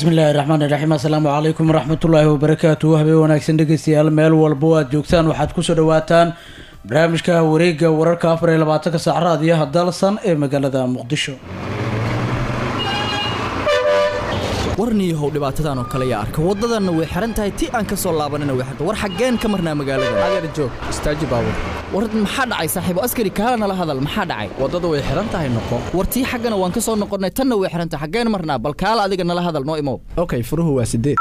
bismillaahi raxmaani raxiim assalaamu calaykum waraxmatullaahi wabarakaatu habeen wanaagsan dhegeystayaal meel walbo aad joogtaan waxaad kusoo dhawaataan barnaamijka wareega wararka afar iyo labaatanka saac raadiyaha dalsan ee magaalada muqdisho warniyahow dhibaatadan oo kale yaa arka waddadanna way xihan tahay ti aan ka soo laabanina way xirta war xaggeen ka marnaa magaalada adeer joog istaaji baabur war maxaa dhacay saaxiibo askari kaala nala hadal maxaa dhacay waddada way xihan tahay noqo war tii xaggana waan ka soo noqonnay tanna way xihan tahay xaggeen marnaa bal kaala adiga nala hadal noo imow okay furuhu waa sideed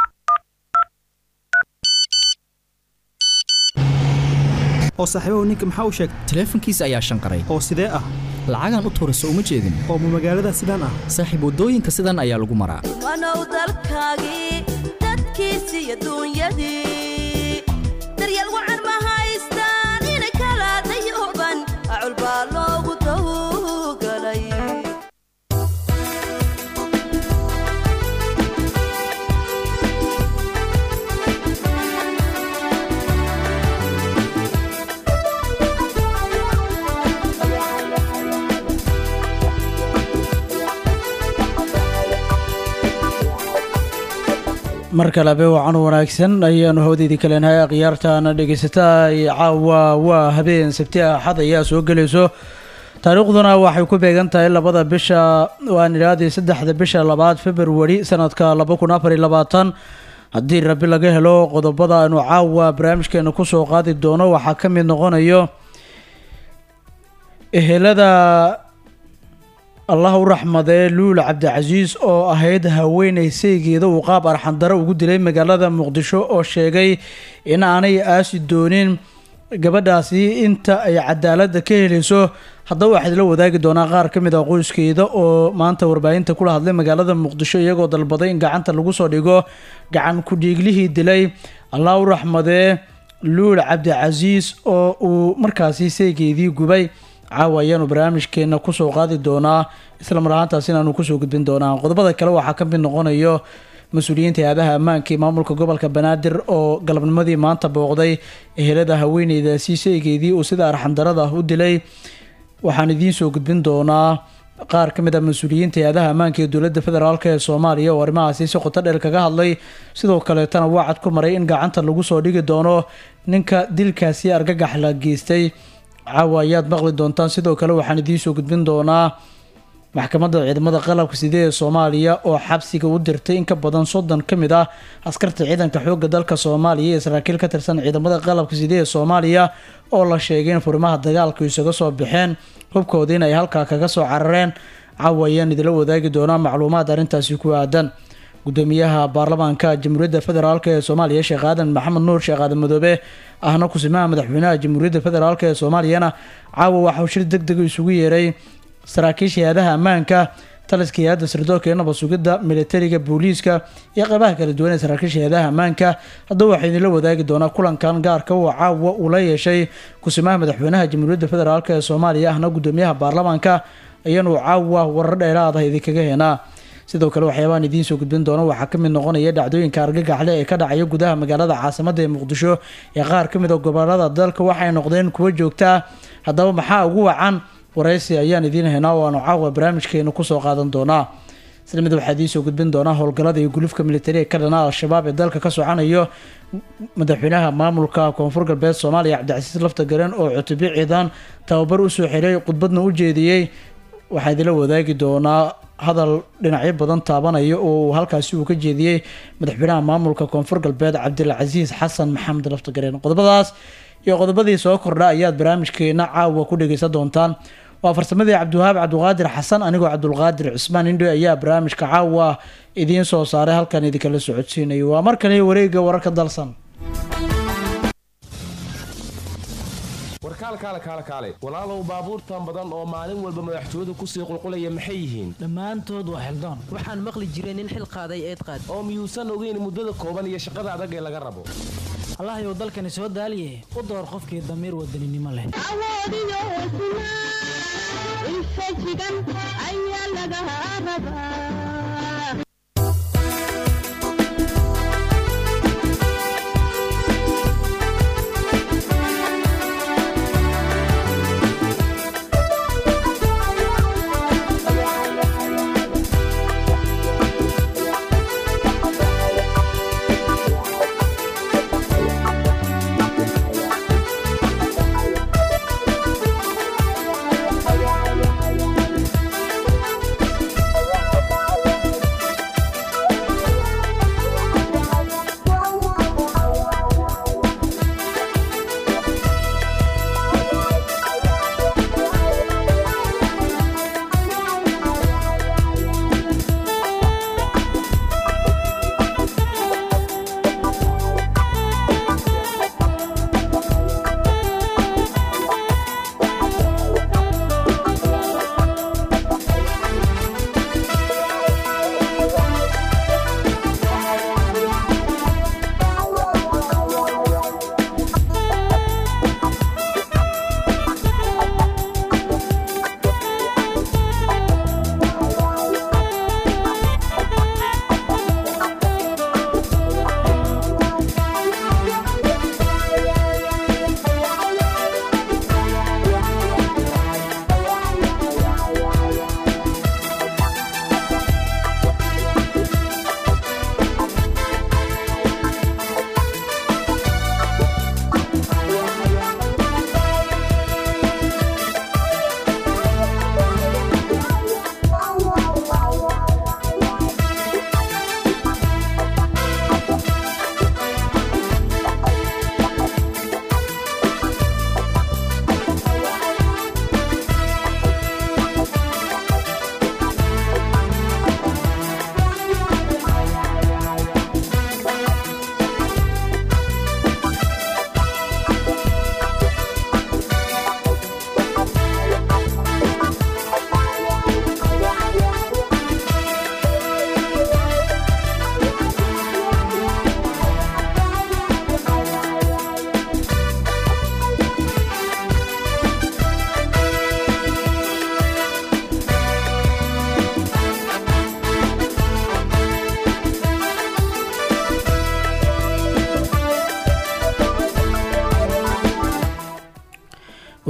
oo saaxiibahu ninka maxaa u sheegtay taleefankiisa ayaa shanqaray oo sidee ah lacagaan u tuurayso uma jeedin oo ma magaalada sidaan ah saaxiib waddooyinka sidan ayaa lagu maraa wanow dalkaagii dadkiisii adduunyadii daryeel wacan ma haystaan ina kala dayuban acul baa loogu tawgalay mar kalebe wacan wanaagsan ayaanu hawdeydii kaleenahay akhyaartaana dhegeysataa caawa waa habeen sabti axad ayaa soo gelayso taariikhduna waxay ku beegan tahay labada bisha waan idhaahday saddexda bisha labaad februari sanadka laba kun afar iyo labaatan haddii rabi laga helo qodobada aynu caawa barnaamijkeena kusoo qaadi doono waxaa ka mid noqonayo ehelada allah u raxmadee luul cabdicasiis oo ahayd haweeney saygeeda uu qaab arxandaro ugu dilay magaalada muqdisho oo sheegay in aanay aasi doonin gabadhaasi inta ay cadaaladda ka helayso haddaba waxaad la wadaagi doonaa qaar ka mid ah qoyskeeda oo maanta warbaahinta kula hadlay magaalada muqdisho iyagoo dalbaday in gacanta lagu soo dhigo gacan ku-dhiiglihii dilay allah u raxmadee luul cabdicasiis oo uu markaasi saygeedii gubay caawa ayaanu barnaamijkeena kusoo qaadi doonaa isla mar ahaantaas inaanu kusoo gudbin doonaa qodobada kale waxaa ka mid noqonayo mas-uuliyiinta hay-adaha ammaanka ee maamulka gobolka banaadir oo galabnimadii maanta booqday ehelada haweeneydaasi saygeedii uu sida arxandarada u dilay waxaan idiin soo gudbin doonaa qaar ka mid a mas-uuliyiinta hay-adaha ammaanka ee dowladda federaalk ee soomaaliya oo arrimahaasi si qoto dheer kaga hadlay sidoo kaleetana wacad ku maray in gacanta lagu soo dhigi doono ninka dilkaasi argagax la geystay caawa ayaad maqli doontaan sidoo kale waxaan idiin soo gudbin doonaa maxkamadda ciidamada qalabka sidee ee soomaaliya oo xabsiga u dirtay in ka badan soddon ka mid ah askarta ciidanka xoogga dalka soomaaliya iyo saraakiil ka tirsan ciidamada qalabka sidee ee soomaaliya oo la sheegay in furimaha dagaalku isaga soo baxeen hubkooda in ay halkaa kaga soo carareen caawa ayaan idila wadaagi doonaa macluumaad arrintaasi ku aadan gudoomiyaha baarlamaanka jamhuuriyadda federaalk ee soomaaliya sheekh aadan maxamed nuur sheekh aadan madoobe ahna kusimaha madaxweynaha jamhuuriyadda federaalk ee soomaaliyana caawa waxauu shir deg dega isugu yeeray saraakiisha hay-adaha ammaanka taliska hay-adda sirdoonka ee nabad sugidda militariga booliiska iyo qeybaha kala duwan ee saraakiisha hay-adaha ammaanka haddaba waxaa idinla wadaagi doonaa kulankan gaarka uu caawa uu la yeeshay kusimaha madaxweynaha jamhuuriyadda federaalk ee soomaaliya ahna gudoomiyaha baarlamaanka ayaanu caawa warar dheeraada idinkaga heenaa sidoo kale waxyaabaan idiin soo gudbin doono waxaa ka mid noqonaya dhacdooyinka argagaxle ee ka dhacaya gudaha magaalada caasimada ee muqdisho ee qaar ka mid a gobolada dalka waxay noqdeen kuwo joogtaa haddaba maxaa ugu wacan waraysi ayaan idiin haynaa oo aanu caawa barnaamijkeena kusoo qaadan doonaa isla mid waxaa idiin soo gudbin doonaa howlgallada iyo gulufka militari ee ka dhana al-shabaab ee dalka ka socanayo madaxweynaha maamulka koonfur galbeed soomaaliya cabdicasiis lafta garen oo cutubyo ciidan tababar usoo xiray khudbadna u jeediyey waxaa idinla wadaagi doonaa hadal dhinacyo badan taabanaya oo uu halkaasi uu ka jeediyey madaxweynaha maamulka koonfur galbeed cabdilcasiis xasan maxamed laftagareen qodobadaas iyo qodobadii soo kordha ayaad barnaamijkeena caawa ku dhegeysan doontaan waa farsamadii cabdiwahaab cabdiqaadir xasan anigoo cabdulqaadir cusmaan indho ayaa barnaamijka caawa idiin soo saaray halkan idinkala socodsiinayo waa mar kale wareega wararka dalsan warkaal kaale kaale kaale walaalow baabuurtan badan oo maalin walba madaxtooyadu kusii qulqulaya maxay yihiin dhammaantood waa xildaan waxaan maqli jiray nin xil qaaday eed qaad oo miyuusan ogeyn muddada kooban iyo shaqada adag ee laga rabo allahayow dalkani soo daaliye u door qofkii damiir wadaninimo leh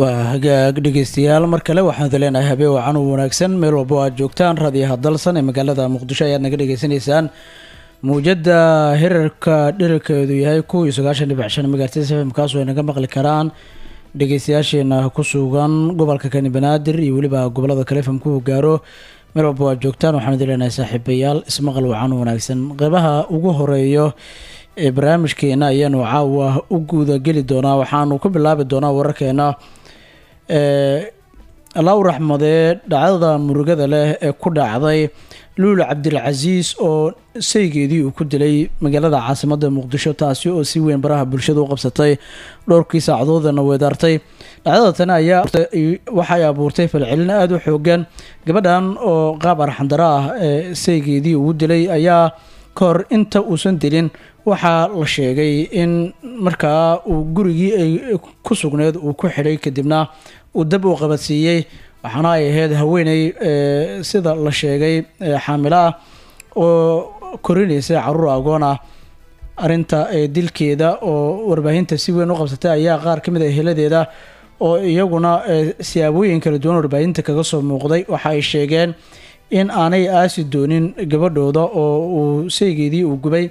waa hagaag dhegeystayaal mar kale waxaan leenahay habeen wacan u wanaagsan meel walbo aad joogtaan raadiyaha dalsan ee magaalada muqdisho ayaad naga dhegeysanaysaan muujada hirarka dhirarkeedu yahay kuw iyo sagaashan dhibic shan megahertz fm kaasoo ay naga maqli karaan dhegeystayaasheena ku sugan gobolka kani banaadir iyo weliba gobolada kale fm ku gaaro meel walbo aad joogtaan waxaan idin leenahay saaxiibayaal ismaqal wacan u wanaagsan qeybaha ugu horeeyo ee barnaamijkeena ayaanu caawa u guuda geli doonaa waxaanu ku bilaabi doonaa wararkeena allahu raxmadee dhacdada murugada leh ee ku dhacday luul cabdilcasiis oo saygeedii uu ku dilay magaalada caasimada muqdisho taasi oo si weyn baraha bulshada u qabsatay dhowrkii saacadoodana weedaartay dhacdada tani ayaa waxay abuurtay falcelin aada u xoogan gabadhan oo qaab arxandaro ah ee saygeedii ugu dilay ayaa ka hor inta uusan dilin waxaa la sheegay in markaa uu gurigii ay ku sugneed uu ku xidhay kadibna uu dab uu qabadsiiyey waxaana ay ahayd haweeney sida la sheegay xaamilo ah oo korinaysa caruur agoon ah arinta dilkeeda oo warbaahinta si weyn u qabsatay ayaa qaar ka mid a heladeeda oo iyaguna siyaabooyin kala duwan warbaahinta kaga soo muuqday waxa ay sheegeen in aanay aasi doonin gabadhooda oo uu saygeedii uu gubay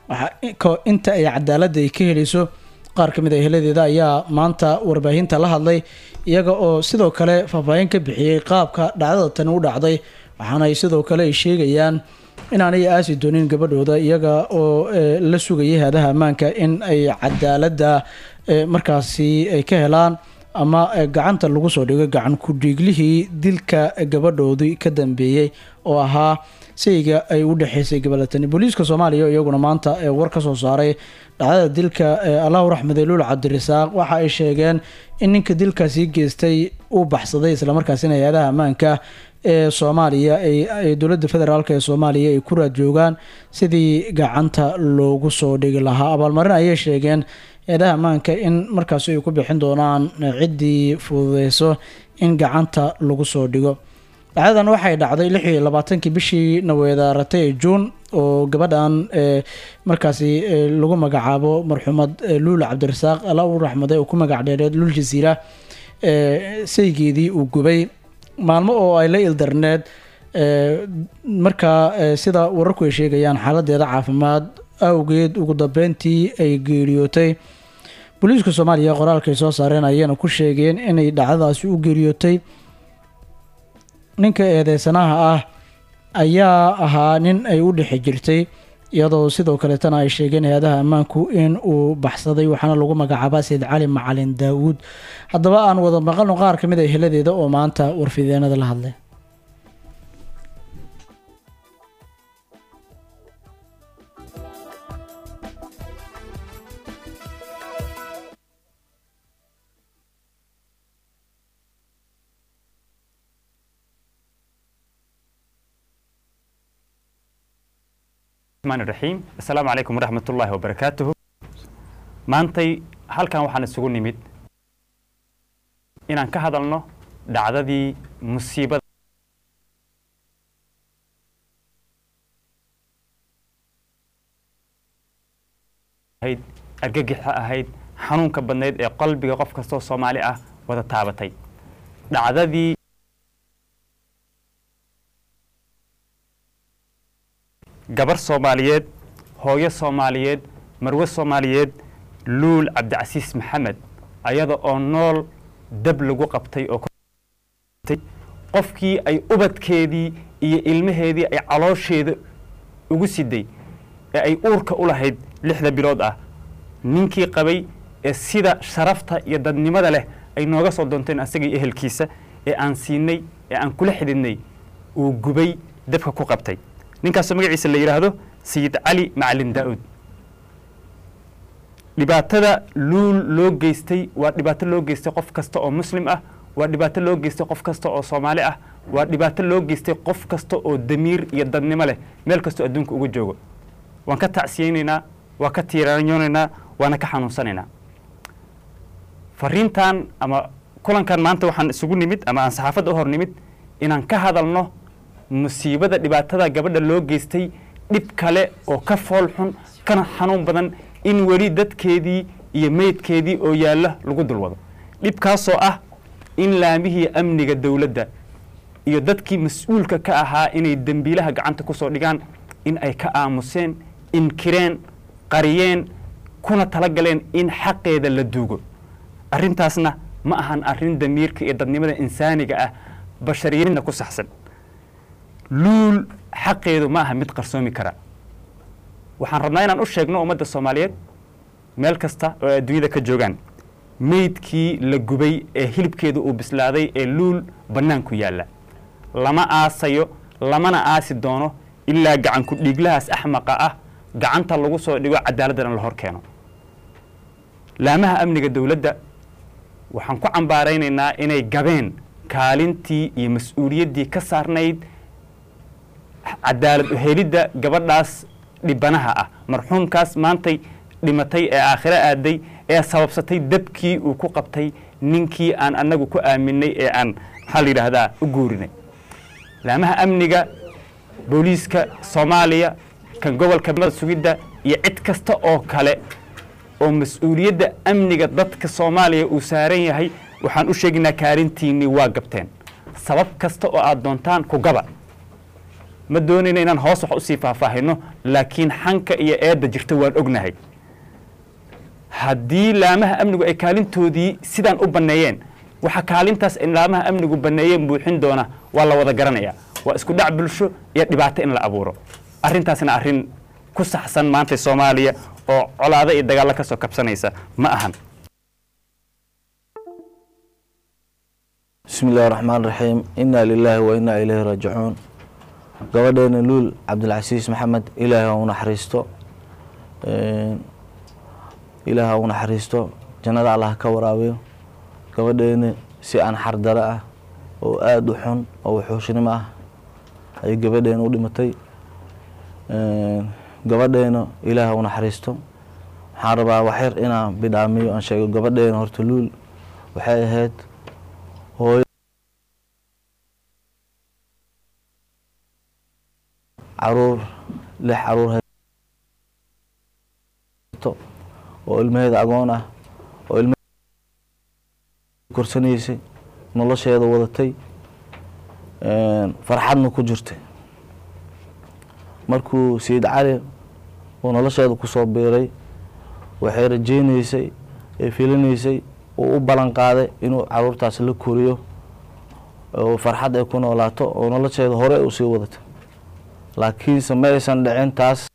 inta ay cadaaladda ay ka helayso qaar ka mid a heladeeda ayaa maanta warbaahinta la hadlay iyaga oo sidoo kale faahfaahin ka bixiyey qaabka dhacdada tani u dhacday waxaana ay sidoo kale ay sheegayaan inaanay aasi doonin gabadhooda iyaga oo la sugayay haadaha ammaanka in ay cadaaladda markaasi ay ka helaan ama gacanta lagu soo dhigo gacan ku-dhiiglihii dilka gabadhoodii ka dambeeyey oo ahaa sayga ay u dhexeysay gabalatani booliiska soomaaliya iyaguna maanta war ka soo saaray dhacdada dilka allahu raxmade luul cabdirasaaq waxa ay sheegeen in ninka dilkaasi geystay uu baxsaday islamarkaasina hay-adaha ammaanka ee soomaaliya ay dowladda federaalk ee soomaaliya ay ku raad joogaan sidii gacanta loogu soo dhigi lahaa abaalmarin ayay sheegeen hay-adaha ammaanka in markaasi ay ku bixin doonaan ciddii fududeyso in gacanta lagu soo dhigo dhacdadan waxay dhacday lix iyo labaatankii bishii naweedaaratay ee juun oo gabadhan markaasi lagu magacaabo marxuumad luul cabdirasaaq alla u raxmade oo ku magac dheereed luul jasiira saygeedii uu gubay maalmo oo ay la ildarneed markaa sida wararku ay sheegayaan xaaladeeda caafimaad awgeed ugu dambeyntii ay geeriyootay booliiska soomaaliya qoraalkay soo saareen ayayna ku sheegeen inay dhacdadaasi u geeriyootay ninka eedeysanaha ah ayaa ahaa nin ay u dhexi jirtay iyadoo sidoo kaleetana ay sheegeen hay-adaha ammaanku in uu baxsaday waxaana lagu magacaabaa sayid cali macalin daawuud haddaba aan wada maqalno qaar ka mid a heladeeda oo maanta warfideenada la hadlay raxiim assalaamu calaykum waraxmat ullaahi wabarakaatuhu maantay halkan waxaan isugu nimid inaan ka hadalno dhacdadii musiibada ahayd argagixa ahayd xanuunka badnayd ee qalbiga qof kastoo soomaali ah wada taabatay dhacdadii gabar soomaaliyeed hooyo soomaaliyeed marwe soomaaliyeed luul cabdicasiis maxamed ayada oo nool dab lagu qabtay oo qofkii ay ubadkeedii iyo ilmaheedii ay caloosheeda ugu siday ee ay uurka u lahayd lixda bilood ah ninkii qabay ee sida sharafta iyo dadnimada leh ay nooga soo doonteen asagii ehelkiisa ee aan siinay ee aan kula xididnay uu gubay dabka ku qabtay ninkaasoo magaciisa la yidhaahdo sayid cali macalin daa-uud dhibaatada luul loo geystay waa dhibaato loo geystay qof kasta oo muslim ah waa dhibaato loo geystay qof kasta oo soomaali ah waa dhibaato loo geystay qof kasta oo damiir iyo dadnimo leh meel kastoo adduunka uga joogo waan ka tacsiyeynaynaa waa ka tiiraanyoonaynaa waana ka xanuunsanaynaa fariintan ama kulankan maanta waxaan isugu nimid ama aan saxaafadda u hor nimid inaan ka hadalno musiibada dhibaatada gabadha loo geystay dhib kale oo ka fool xun kana xanuun badan in weli dadkeedii iyo meydkeedii oo yaalla lagu dulwado dhibkaasoo ah in laamihii amniga dowladda iyo dadkii mas-uulka ka ahaa inay dembiilaha gacanta ku soo dhigaan in ay ka aamuseen inkireen qariyeen kuna talagaleen in xaqeeda la duugo arrintaasna ma ahan arrin damiirka iyo dadnimada insaaniga ah bashariyadna ku saxsan luul xaqeedu ma aha mid qarsoomi kara waxaan rabnaa inaan u sheegno ummadda soomaaliyeed meel kasta oo ay adduunyada ka joogaan meydkii la gubay ee hilibkeedu uu bislaaday ee luul bannaanku yaalla lama aasayo lamana aasi doono ilaa gacanku dhiiglahaas axmaqa ah gacanta lagu soo dhigo cadaaladana la hor keeno laamaha amniga dowladda waxaan ku cambaaraynaynaa inay gabeen kaalintii iyo mas-uuliyaddii ka saarnayd cadaalad uhelidda gabadhaas dhibanaha ah marxuumkaas maantay dhimatay ee aakhiro aaday ee sababsatay dabkii uu ku qabtay ninkii aan annagu ku aaminay ee aan maxaa la yidhaahdaa u guurinay laamaha amniga booliiska soomaaliya kan gobolka mada sugidda iyo cid kasta oo kale oo mas-uuliyadda amniga dadka soomaaliya uu saaran yahay waxaan u sheegaynaa kaalintiinnii waa gabteen sabab kasta oo aad doontaan ku gaba ma doonayna inaan hoos wax usii faahfaahino laakiin xanka iyo eedda jirta waan ognahay haddii laamaha amnigu ay kaalintoodii sidaan u banneeyeen waxa kaalintaas ay laamaha amnigu banneeyeen buuxin doona waa la wada garanayaa waa isku dhac bulsho iyo dhibaato in la abuuro arrintaasna arrin ku saxsan maanta soomaaliya oo colaado iyo dagaallo ka soo kabsanaysa ma ahan bismi illahi raxmaan raxiim inaa lilaahi wa inaa ilayhi raajicuun gabadheena luul cabdilcasiis maxamed ilaahi ha u naxariisto ilaahi ha u naxariisto jannada allah ka waraabiyo gabadheena si aan xardaro ah oo aada u xun oo wuxuushnimo ah ayay gabadheena u dhimatay gabadheena ilaahi ha u naxariisto waxaan rabaa waxyar inaan bidhaamiyo aan sheego gabadheena horta luul waxay ahayd hooyo caruur lix caruur haysto oo ilmaheeda agoon ah oo ilma korsanaysay nolosheeda wadatay farxadna ku jirtay markuu sayid cali uu nolosheeda kusoo biiray waxay rajeynaysay ee filinaysay uu u ballan qaaday inuu caruurtaas la koriyo oo farxad ay ku noolaato oo nolosheeda hore u sii wadato laakiinse ma aysan dhicin taas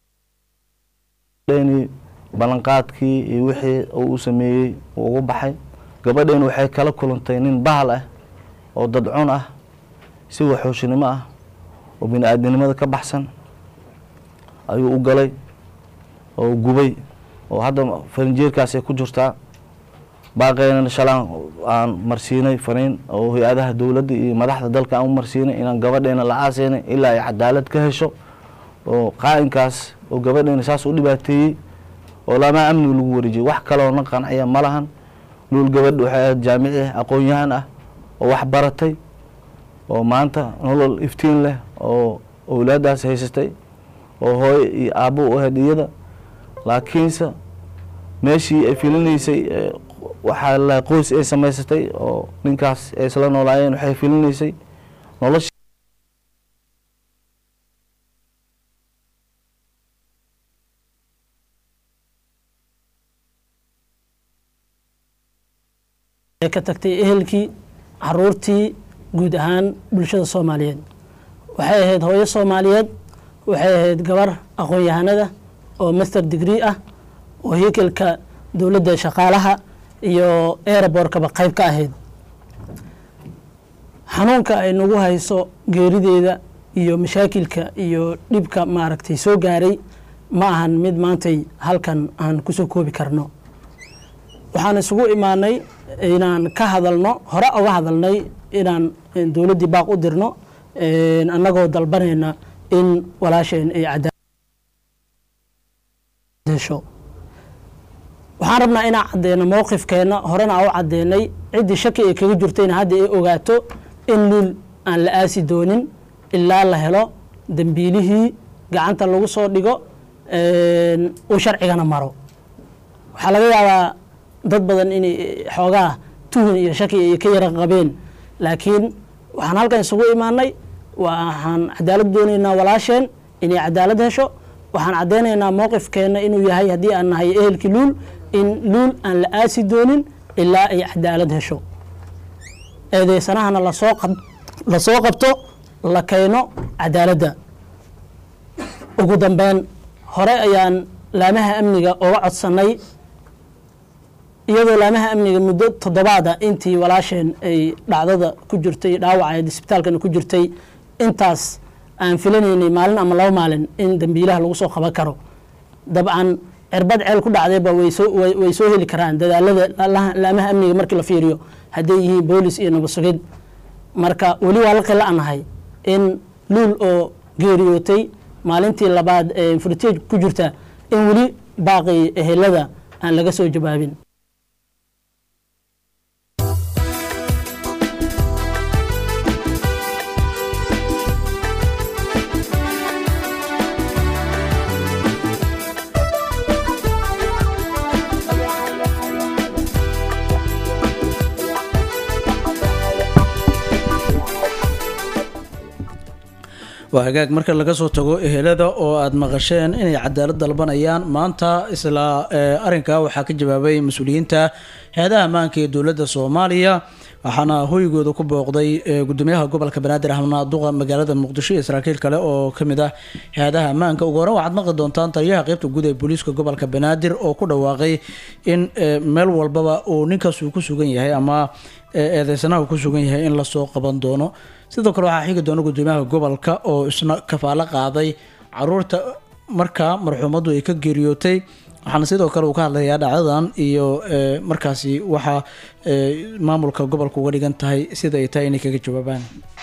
ballanqaadkii iyo wixii uu u sameeyey uu ugu baxay gabadheena waxay kala kulantay nin bahal ah oo dadcun ah si waxooshinimo ah oo bini aadinimada ka baxsan ayuu u galay oo gubay oo hadda farinjeerkaasay ku jirtaa baaqeynana shalaan aan marsiinay fariin oo hay-adaha dowladda iyo madaxda dalka aan u marsiinay inaan gabadheena la aaseynay ilaa ay cadaalad ka hesho oo qaa'inkaas oo gabadheena saas u dhibaateeyey oo laamaa amniga lagu wareejiyey wax kaloo na qanciya ma lahan luul gabadh waxay ahayd jaamici aqoon-yahan ah oo wax baratay oo maanta nolol iftiin leh oo owlaadaas haysatay oo hooyo iyo aabbo u ahayd iyada laakiinse meeshii ay filinaysay waxaa la qoys ay samaysatay oo ninkaas ay isla noolaayeen waxay filinaysay noloshii ka tagtay ehelkii caruurtii guud ahaan bulshada soomaaliyeed waxay ahayd hooyo soomaaliyeed waxay ahayd gabar aqoon-yahanada oo master degree ah oo hikelka dowladda shaqaalaha iyo eeraboorkaba qayb ka ahayd xanuunka ay nagu hayso geerideeda iyo mashaakilka iyo dhibka maaragtay soo gaaray ma ahan mid maantay halkan aan kusoo koobi karno waxaan isugu imaanay inaan ka hadalno hore uga hadalnay inaan dowladdii baaq u dirno annagoo dalbanayna in walaasheen ay cadesho waxaan rabnaa inaan cadeyno mowqifkeenna horena aan u cadeynay ciddii shaki ay kaga jirtayna hadda ay ogaato in luul aan la aasi doonin ilaa la helo dembiilihii gacanta lagu soo dhigo uu sharcigana maro waxaa laga yaabaa dad badan inay xoogaa tuhun iyo shaki ay ka yara qabeen laakiin waxaan halkan isugu imaanay waxaan cadaalad doonaynaa walaasheen inay cadaalad hesho waxaan caddaynaynaa mowqifkeenna inuu yahay haddii aan nahay ehelkii luul in luul aan la aasi doonin ilaa ay cadaalad hesho eedeysanahana lasoo qab- lasoo qabto la keeno cadaaladda ugu dambeyn hore ayaan laamaha amniga uga codsannay iyadoo laamaha amniga muddo toddobaada intii walaasheen ay dhacdada ku jirtay dhaawaca isbitaalkana ku jirtay intaas aan filanaynay maalin ama laba maalin in dambiilaha lagu soo qaban karo dabcan cirbad ceel ku dhacdayba way soo way way soo heli karaan dadaalada laalaha- laamaha amniga markii la fiiriyo hadday yihiin boolis iyo nabad sugid marka weli waa la qila'nahay in luul oo geeriyootay maalintii labaad ee furiteej ku jirta in weli baaqi ehelada aan laga soo jawaabin waa hagaag marka laga soo tago ehelada oo aad maqasheen inay cadaalad dalbanayaan maanta isla eh, arrinkaa waxaa ka jawaabay mas-uuliyiinta hay-adaha ammaanka ee dowladda soomaaliya waxaana hoygooda ku booqday eh, gudoomiyaha gobolka banaadir ahmed duqa magaalada muqdisho iyo saraakiil kale oo kamid ah hay-adaha ammaanka ugu horreyn waxaad maqli doontaan taliyaha qeybta guud ee booliiska gobolka banaadir oo ku dhawaaqay in eh, meel walbaba uu ninkaas uu ku sugan yahay ama eh, eedeysanaha uu ku sugan yahay in lasoo qaban doono sidoo kale waxaa xigi doona gudoomiyaha gobolka oo isna kafaalo qaaday caruurta markaa marxuumaddu ay ka geeriyootay waxaana sidoo kale uu ka hadlayaa dhacdadan iyo eh, markaasi waxa eh, maamulka gobolka uga dhigan tahay sida ay tahay inay kaga jawaabaan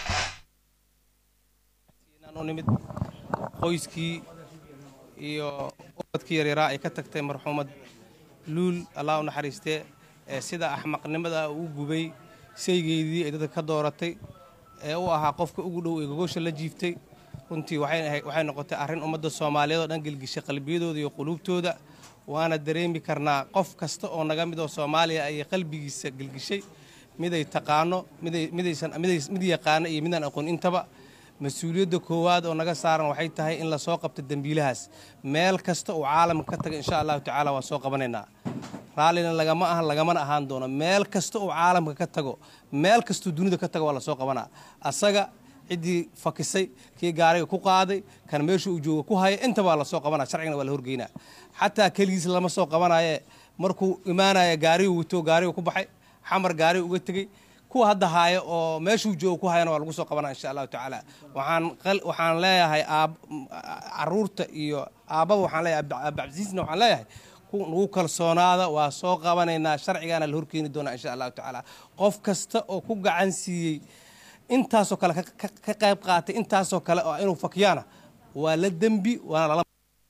u nimid qoyskii iyo ubadkii yaryaraa ay ka tagtay marxuumad luul allah u naxariistee ee sida axmaqnimada u gubay saygeydii ay dadka ka dooratay ee u ahaa qofka ugu dhow ee gogosha la jiiftay runtii waxay ahayd- waxay noqotay arrin ummadda soomaaliyeed oo dhan gelgishay qalbiyadooda iyo quluubtooda waana dareemi karnaa qof kasta oo naga mid oo soomaaliya ayay qalbigiisa gelgishay miday taqaano miday midaysan miday mid yaqaano iyo midaan aqoon intaba mas-uuliyadda koowaad oo naga saaran waxay tahay in lasoo qabto dembiilahaas meel kasta uu caalamka ka taga insha allahu tacaala waa soo qabanaynaa raallina lagama ahan lagamana ahaan doono meel kasta uu caalamka ka tago meel kastuu dunida ka tago waa lasoo qabanaa asaga ciddii fakisay kii gaariga ku qaaday kan meesha uu jooga ku haya intaba waa lasoo qabanaa sharcigana waa la horgeynaa xataa keligiis lama soo qabanaye markuu imaanaya gaarigu wato gaarigu ku baxay xamar gaariga uga tegey kuwa hadda haaya oo meeshuu jooga ku hayana waa lagu soo qabanaa insha allahu tacaala waxaan qal- waxaan leeyahay aab caruurta iyo aabbaba waxaan leeyahay Abdi- abdicasiisna waxaan leeyahay ku nagu kalsoonaada waa soo qabanaynaa sharcigaana la horkeeni doonaa insha allahu tacaala qof kasta oo ku gacan siiyey intaasoo kale ka- ka ka qayb qaatay intaasoo kale oo inuu fakiyaana waa la dembi waana lala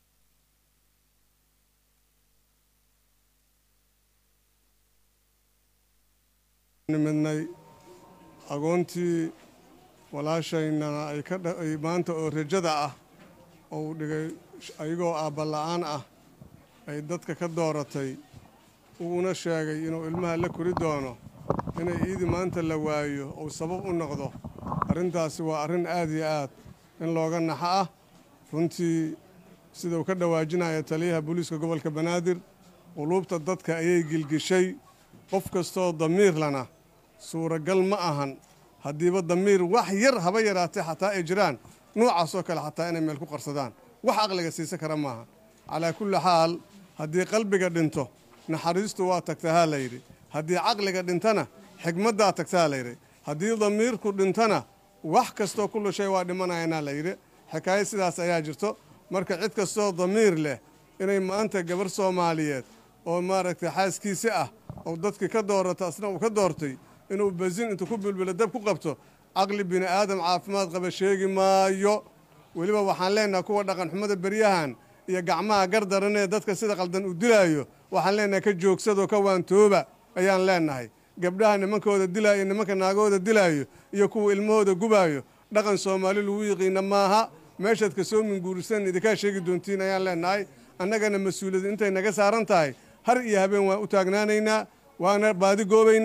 nimidnay agoontii walaashayna ay ka dha- ay maanta oo rajada ah oo uu dhigay ayagoo aabbala-aan ah ay dadka ka dooratay uuna sheegay inuu ilmaha la kori doono inay iidi maanta la waayo uu sabab u noqdo arrintaasi waa arrin aad iyo aad in looga naxo ah runtii sida uu ka dhawaajinaya taliyaha booliiska gobolka banaadir quluubta dadka ayay gilgishay qof kastoo damiir lana suuragal ma ahan haddiiba damiir wax yar haba yaraatee xataa ay jiraan noocaasoo kale xataa inay meel ku qarsadaan wax aqliga siisan kara maaha calaa kulli xaal haddii qalbiga dhinto naxariistu waa tagta haa layidhi haddii caqliga dhintana xigmaddaa tagta haa layidhi haddii damiirku dhintana wax kastoo kullu shay waa dhimanayanaa layidhi xikaayo sidaas ayaa jirto marka cid kastoo damiir leh inay maanta gabar soomaaliyeed oo maaragtay xaaskiisi ah oo dadkii ka doorata asna uu ka doortay inuu basin intuu ku bilbilo dab ku qabto caqli bini aadam caafimaad qaba sheegi maayo weliba waxaan leenahay kuwa dhaqan xumada beryahan iyo gacmaha gardaranee dadka sida qaldan uu dilaayo waxaan leenahay ka joogsadoo ka waantooba ayaan leenahay gabdhaha nimankooda dilaayo nimanka naagahooda dilaayo iyo kuwa ilmahooda gubaayo dhaqan soomaali lagu yiqiina maaha meeshaad ka soo minguurisan idinkaa sheegi doontiin ayaan leenahay annagana mas-uuliyad intay naga saaran tahay har iyo habeen waan u taagnaanaynaa waana baadi goobaynaa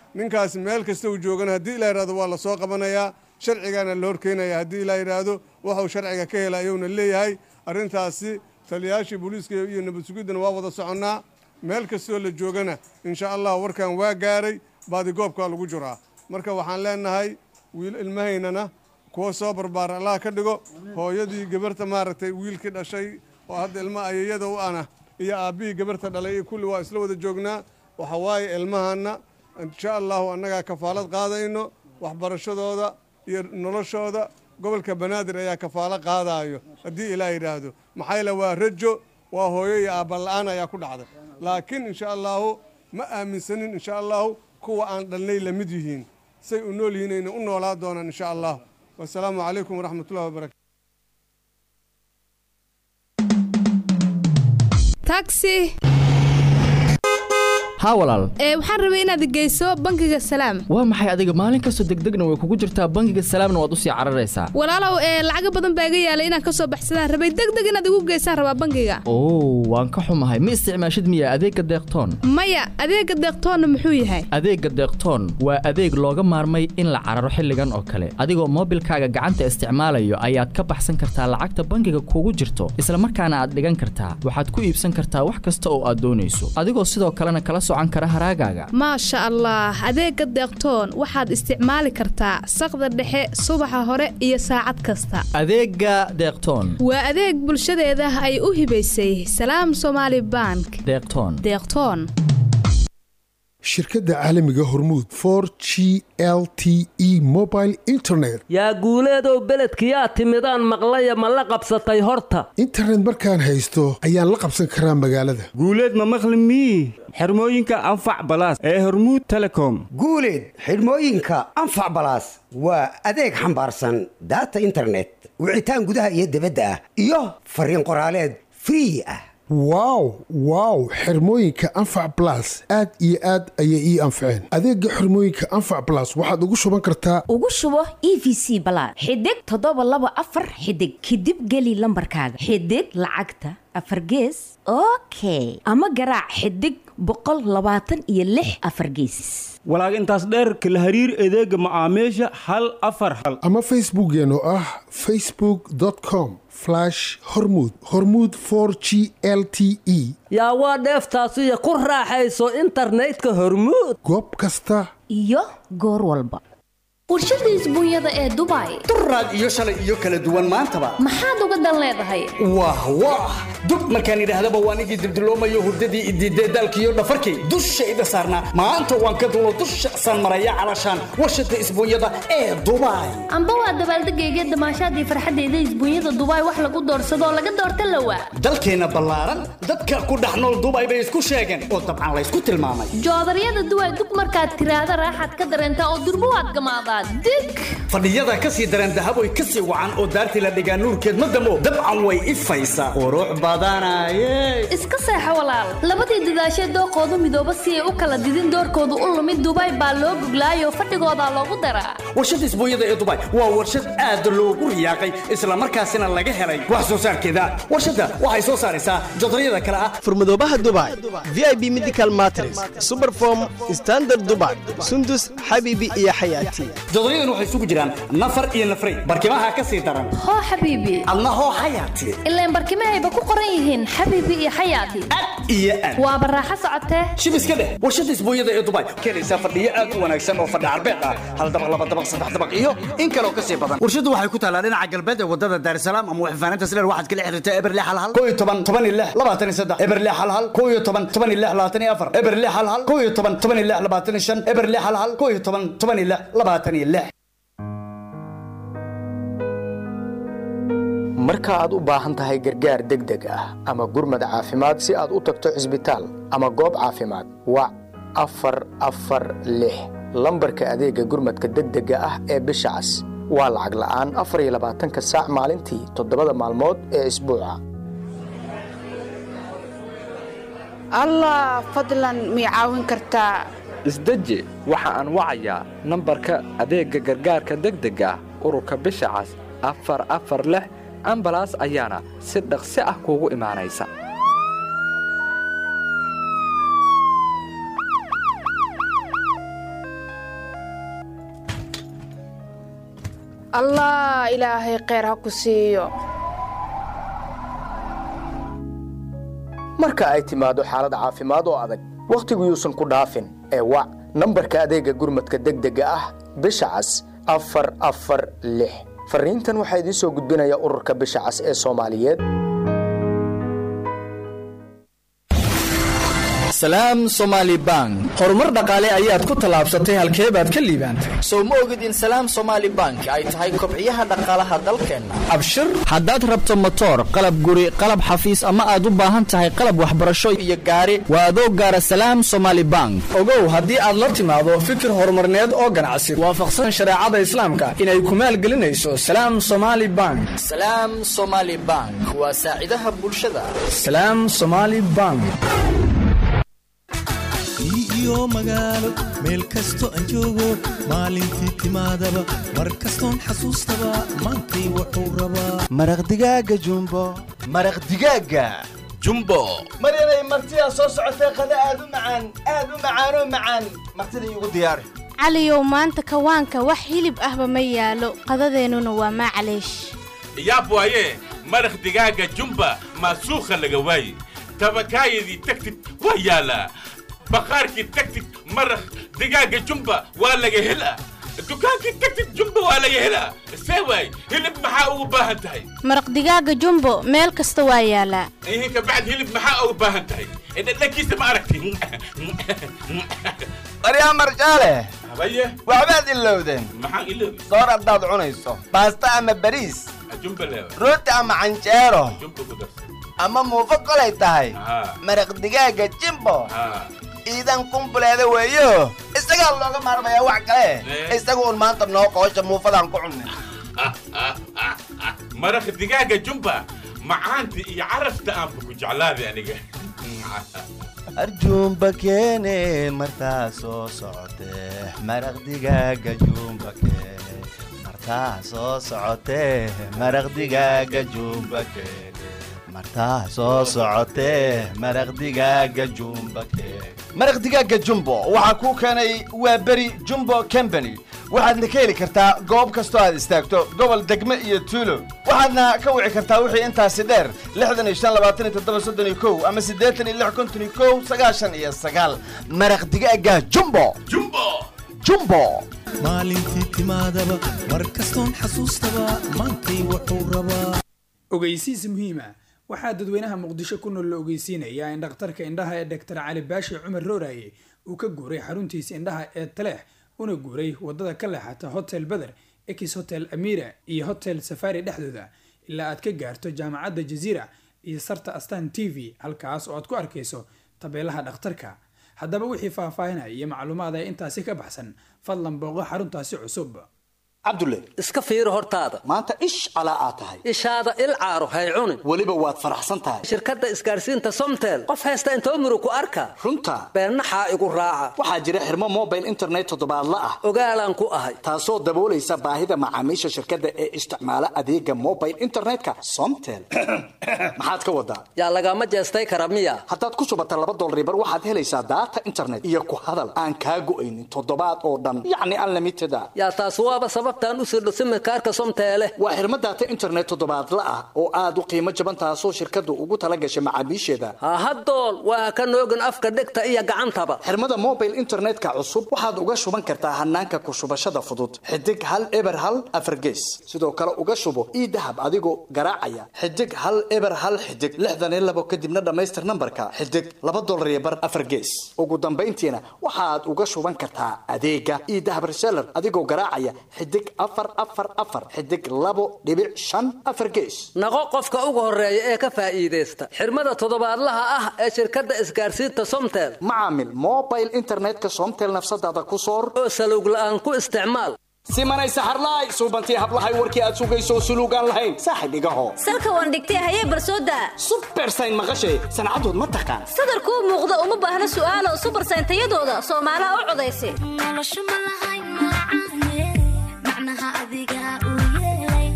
ninkaas meel kasta uu joogana haddii ilaa yidhahdo waa la soo qabanayaa sharcigaana la horkeenaya haddii ilaa yidhaahdo waxuu sharciga ka hela ayuuna leeyahay arrintaasi taliyayaashii booliiska iyo nabad sugiddana waa wada soconnaa meel kastoo la joogana insha allah warkan waa gaaray baadigoobkaa lagu jiraa marka waxaan leenahay wiil ilmahaynana kuwa soo barbaara allah ka dhigo hooyadii gabarta maaragtay wiilkii dhashay oo hadda ilma ayayada u ana iyo aabbihii gabarta dhalay iyo kulli waa isla wada joognaa waxa waaye ilmahanna insha allahu annagaa kafaalad qaadayno waxbarashadooda iyo noloshooda gobolka banaadir ayaa kafaalo qaadaayo haddii ilaa yidhaahdo maxaa yeele waa rajo waa hooyo iyo aabbala'aan ayaa ku dhacday laakiin insha allahu ma aaminsanin insha allahu kuwa aan dhalnay la mid yihiin say u nool yihiin ayna u noolaa doonaan insha allah wasalaamu calaykum waraxmatullahi wabarakatu taxi haa walaal ee waxaan rabay inaad geyso bangiga salaam waa maxay adiga maalin kastoo degdegna way kugu jirtaa bangiga salaamna waad usii cararaysaa walaalow ee lacaga badan baa iga yaalay inaan ka soo baxsadaan rabay degdeg inaad igu geysaan rabaa bangiga oo waan ka xumahay ma isticmaashid miya adeegga deeqtoon maya adeega deeqtoonna muxuu yahay adeegga deeqtoon waa adeeg looga maarmay in la cararo xilligan oo kale adigoo moobilkaaga gacanta isticmaalayo ayaad ka baxsan kartaa lacagta bangiga kugu jirto isla markaana aad dhigan kartaa waxaad ku iibsan kartaa wax kasta oo aad doonayso adigoo sidoo kalena kala socan kara haraagaaga maasha allah adeega deeqtoon waxaad isticmaali kartaa saqda dhexe subaxa hore iyo saacad kasta adeegga deeqtoon waa adeeg bulshadeeda ay u hibaysay salaam somaali bank deeqtoon deeqtoon shirkadda caalamiga hormuud for g l t e mobile internet yaa guuleedow beledkiyaa timidaan maqlaya ma la qabsatay horta internet markaan haysto ayaan la qabsan karaa magaalada guuleed ma maqli mii xirmooyinka anfac balaas ee hormuud telecom guuleed xidhmooyinka anfac balaas waa adeeg xambaarsan daata internet wicitaan gudaha iyo dibadda ah iyo fariin qoraaleed free ah wow wow xirmooyinka anfac blas aad iyo aad ayay ii anfaceen adeega xirmooyinka anfac blas waxaad ugu shuban kartaa ugu shubo e v c balaad xidig toddoba laba afar xidig kadib geli lambarkaaga xidig lacagta afar gees okay ama garaac xidig boqol labaatan iyo lix afar gees walaag intaas dheerka la hariir adeega macaamiisha hal afar hal ama facebookkeen oo ah facebook com hormud hormud g l t e yaa waa dheeftaasiyo ku raaxayso internetka hormuud goob kasta iyo goor walba warshada isbuunyada ee dubai duraad iyo shalay iyo kala duwan maantaba maxaad uga dan leedahay wah wah dub markaan idhaahdaba waan igii dibdiloomayo hurdadii idiidee daalkiiyo dhafarkii dushayda saarnaa maanta waan ka dulo dusha san maraya calashaan warshada isbuunyada ee dubai amba waa dabaaldegayga damaashaadii farxadeyda isbuunyada dubai wax lagu doorsadoo laga doorta lawa dalkeenna ballaaran dadka ku dhex nool dubai bay isku sheegeen oo dabcan laysku tilmaamay joodaryada duway dub markaad tiraahda raaxaad ka dareentaa oo durbo waad gamaadaa dig fadhiyada ka sii dareen dahaboy ka sii wacan oo daartii la dhigaa nuurkeed ma damo dabcan way ifaysaa qurux badanaye iska seexo walaal labadii dadaashee dooqoodu midooba si ay u kala didin doorkoodu u lumid dubai baa loo guglaayoo fadhigoodaa loogu daraa warshada isbuunyada ee dubai waa warshad aad loogu riyaaqay islamarkaasina laga helay wax soo saarkeeda warshadda waxay soo saaraysaa jodaryada kale ah furmadoobaha dubai v i b medical matres superform standard dubai sundus xabiibi iyo xayaati jodoryadan waxay isugu jiraan nafar iyo nafray barkimaha ka sii daran hoo xabiibi adna hoo xayaati ilaan barkimahayba ku qoran yihiin xabiibi iyo xayaati iyo aad waaba raaxo socotee shib iska dheh warshada isbuunyada ee dubai keenaysaa fadhiyo aad u wanaagsan oo fadhi carbeed ah hal dabaq laba dabaq saddex dabaq iyo in kaloo ka sii badan warshadu waxay ku taalaa dhinaca galbeed ee wadada daarsalaam ama waxfaanaynta sileer waxaad kala xiriirtaa eberle hal hal koo iyo toban toban iyo lix labaatan iyo saddex eberle hal hal koo iyo toban toban iyo lix labaatan iyo afar eberle hal hal koo iyo toban toban iyo lix labaatan iyo shan eberle hal hal koo iyo toban toban iyo lix labaatan iyo lix marka aad u baahan tahay gargaar degdeg ah ama gurmad caafimaad si aad u tagto cisbitaal ama goob caafimaad wac afar afar lix lambarka adeegga gurmadka degdega ah ee bisha cas waa lacag la'aan afar iyo labaatanka saac maalintii toddobada maalmood ee isbuuca allah fadlan mii caawin kartaa isdeji waxa aan wacayaa nambarka adeegga gargaarka degdega ah ururka bisha cas afar afar lix ambalaas ayaana si dhaqsi ah kuugu imaanaysa allah ilaahay kheyr ha ku siiyo marka ay timaado xaalad caafimaad oo adag wakhtigu yuusan ku dhaafin ee wac nambarka adeega gurmadka degdega ah bisha cas afar afar lix fariintan waxaa idiin soo gudbinaya ururka bisha cas ee soomaaliyeed salaam somaali bank horumar dhaqaale ayaad ku tallaabsatay halkee baad ka liibaantay sow ma ogid in salaam somaali bank ay tahay kobciyaha dhaqaalaha dalkeenna abshir haddaad rabto motoor qalab guri qalab xafiis ama aad u baahan tahay qalab waxbarasho iyo gaari waa adoo gaara salaam somaali bank ogow haddii aad la timaado fikir horumarneed oo ganacsi waafaqsan shareecada islaamka inay ku maalgelinayso salaam somaali bank salaam somaali bank waa saacidaha bulshada salaam somaali bank iyo magaalo meel kasto aan joogo maalintii timaadaba mar kastoon xasuustaba maantay wuxuu rabaa maraq digaaga jumbo maraq digaaga jumbo maryanay martidaa soo socotee qada aad u macaan aad u macaanoo macaan martida iigu diyaari caliyow maanta kawaanka wax hilib ahba ma yaalo qadadeennuna waa maclaysh yaab waaye maraq digaaga jumba maasuukha laga waaye tabakaayadii tagtid waa yaalaa baqaarkii tagtid maraq digaaga jumba waa laga helaa dukaankii tagtid jumba waa laga helaa see waay hilib maxaa ugu baahan tahay maraq digaaga jumbo meel kasta waa yaalaa ihin kabacd hilib maxaa ugu baahan tahay dhadhankiisa ma aragti maryaa marjaale habaye waxbaad ilowdeen maxaan iloobi soor haddaad cunayso baasta ama bariis jumba leewa rooti ama canjeero jumba ku darsa ama muufo kolay tahay Haa. maraq digaaga jimbo haa iidan kumbuleeda weeyo isagaa looga maarmayaa wax kale Eh. isagu un maanta noo qoosha muufadaan ku cunnay maraq digaaga jumba macaanta iyo carafta aanba ku jeclaaday aniga arjuumba keene martaa soo socotee maraq digaaga juumba keene martaa soo socotee maraq digaaga juumba keene martaa soo socotee maraq digaaga juumba keene maraq digaaga jumbo waxaa kuu keenay waa beri jumbo company waxaadna ka heli kartaa goob kastoo aad istaagto gobol degme iyo tuulo waxaadna ka wici kartaa wixii intaasi dheer lixdan iyo shan labaatan iyo toddoba soddon iyo kow ama siddeetan iyo lix konton iyo kow sagaashan iyo sagaal maraq digaaga jumbo jumbo jumbo maalintii timaadaba mar kastoon xasuustaba maantay wuxuu rabaa ogeysiis muhiima waxaa dadweynaha muqdisho ku nool la ogeysiinayaa in dhakhtarka indhaha ee dr cali baashi cumar rooraye uu ka guuray xaruntiisa indhaha ee taleex una guuray wadada ka leexata hotel beder ex hotel amira iyo hotel safari dhexdooda ilaa aad ka gaarto jaamacadda jaziira iyo sarta astan t v halkaas oo aad ku arkayso tabeelaha dhakhtarka haddaba wixii faahfaahinaya iyo macluumaad ee intaasi ka baxsan fadlan booqo xaruntaasi cusub cabdulle iska fiiri hortaada maanta ish calaa aad tahay ishaada il caaro hay cunin weliba waad faraxsan tahay shirkadda isgaarsiinta somtel qof haysta intoo murug ku arka runta beennaxaa igu raaca waxaa jira xirmo mobile internet toddobaadla ah ogaalaan ku ahay taasoo daboolaysa baahida macaamiisha shirkadda ee isticmaala adeega mobile internetka somtel maxaad ka wadaa yaa lagama jeestay kara miya haddaad ku shubata laba dolaribar waxaad helaysaa daata internet iyo ku hadal aan kaa go'aynin toddobaad oo dhan yacni unlimited a yaa taas waaba sababtaan u sirdho simikaarka somteele waa xirmo daata internet toddobaadla ah oo aad u qiimo jaban taasoo shirkaddu ugu tala gashay macaamiisheeda hahadool waa ka noogin afka dhegta iyo gacantaba xirmada mobile internetka cusub waxaad uga shuban kartaa hanaanka ku shubashada fudud xidig hal eber hal afargees sidoo kale uga shubo ii dahab adigoo garaacaya xidig hal eber hal xidig lixdan iyo labo kadibna dhammaystir nambarka xidig laba dolar iyo bar afar gees ugu dambayntiina waxaad uga shuban kartaa adeega ii dahab reseller adigoo garaacaya xidig afar afar afar xidig labo dhibic shan afar gees naqo qofka ugu horeeya ee ka faa'iidaysta xirmada toddobaadlaha ah ee shirkadda isgaarsiinta somtel macaamil mobile internetka somtel nafsadaada ku soor oo salowg la'aan ku isticmaal simanay saxarlaay suubantii hablahay warkii aad sugayso suluugaan lahayn saaxib igaho salka waan dhigtay hayee barsooda subersayn maqashay sancadood ma taqaan sadarkuu muuqda uma baahna su'aalo subersayn tayadooda soomaalaha u codaysa suuradaad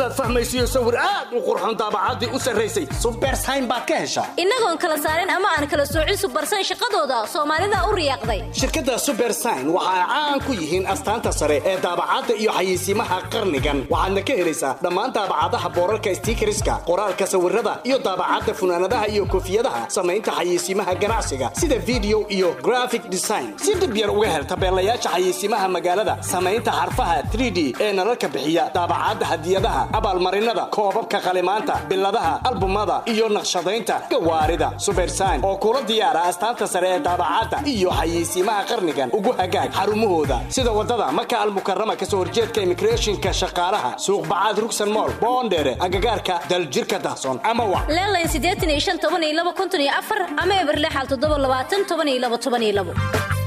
haddaad fahmaysiyo sawir aad u qurxoon daabacaddii u sarraysay subersayn baad ka heshaa innagoon kala saarin ama aan kala soocin subarsan shaqadooda soomaalida u riyaaqday shirkadda subersign waxa ay caan ku yihiin astaanta sare ee daabacadda iyo xayeysiimaha qarnigan waxaadna ka helaysaa dhammaan daabacadaha boorarka stiikariska qoraalka sawirada iyo daabacadda funaanadaha iyo koofiyadaha samaynta xayeysiimaha ganacsiga sida video iyo graphic design si dib yar uga hel tabeelayaasha xayeysiimaha magaalada samaynta xarfaha 3d ee nalalka bixiya daabacadda hadiyadaha abaalmarinada koobabka qalimaanta biladaha albumada iyo naqshadaynta gawaarida subersign oo kula diyaara astaanta sare ee daabacadda iyo xayeysiimaha qarnigan ugu hagaag xarumahooda sida wadada maka almukarama kasoo horjeedka immigrationka shaqaalaha suuq bacaad rugsan mool boondheere agagaarka daljirka dahsoon ama wac leelayn siddeetan iyo shan toban iyo laba konton iyo afar ama eberlexal toddoba labaatan toban iyo laba toban iyo labo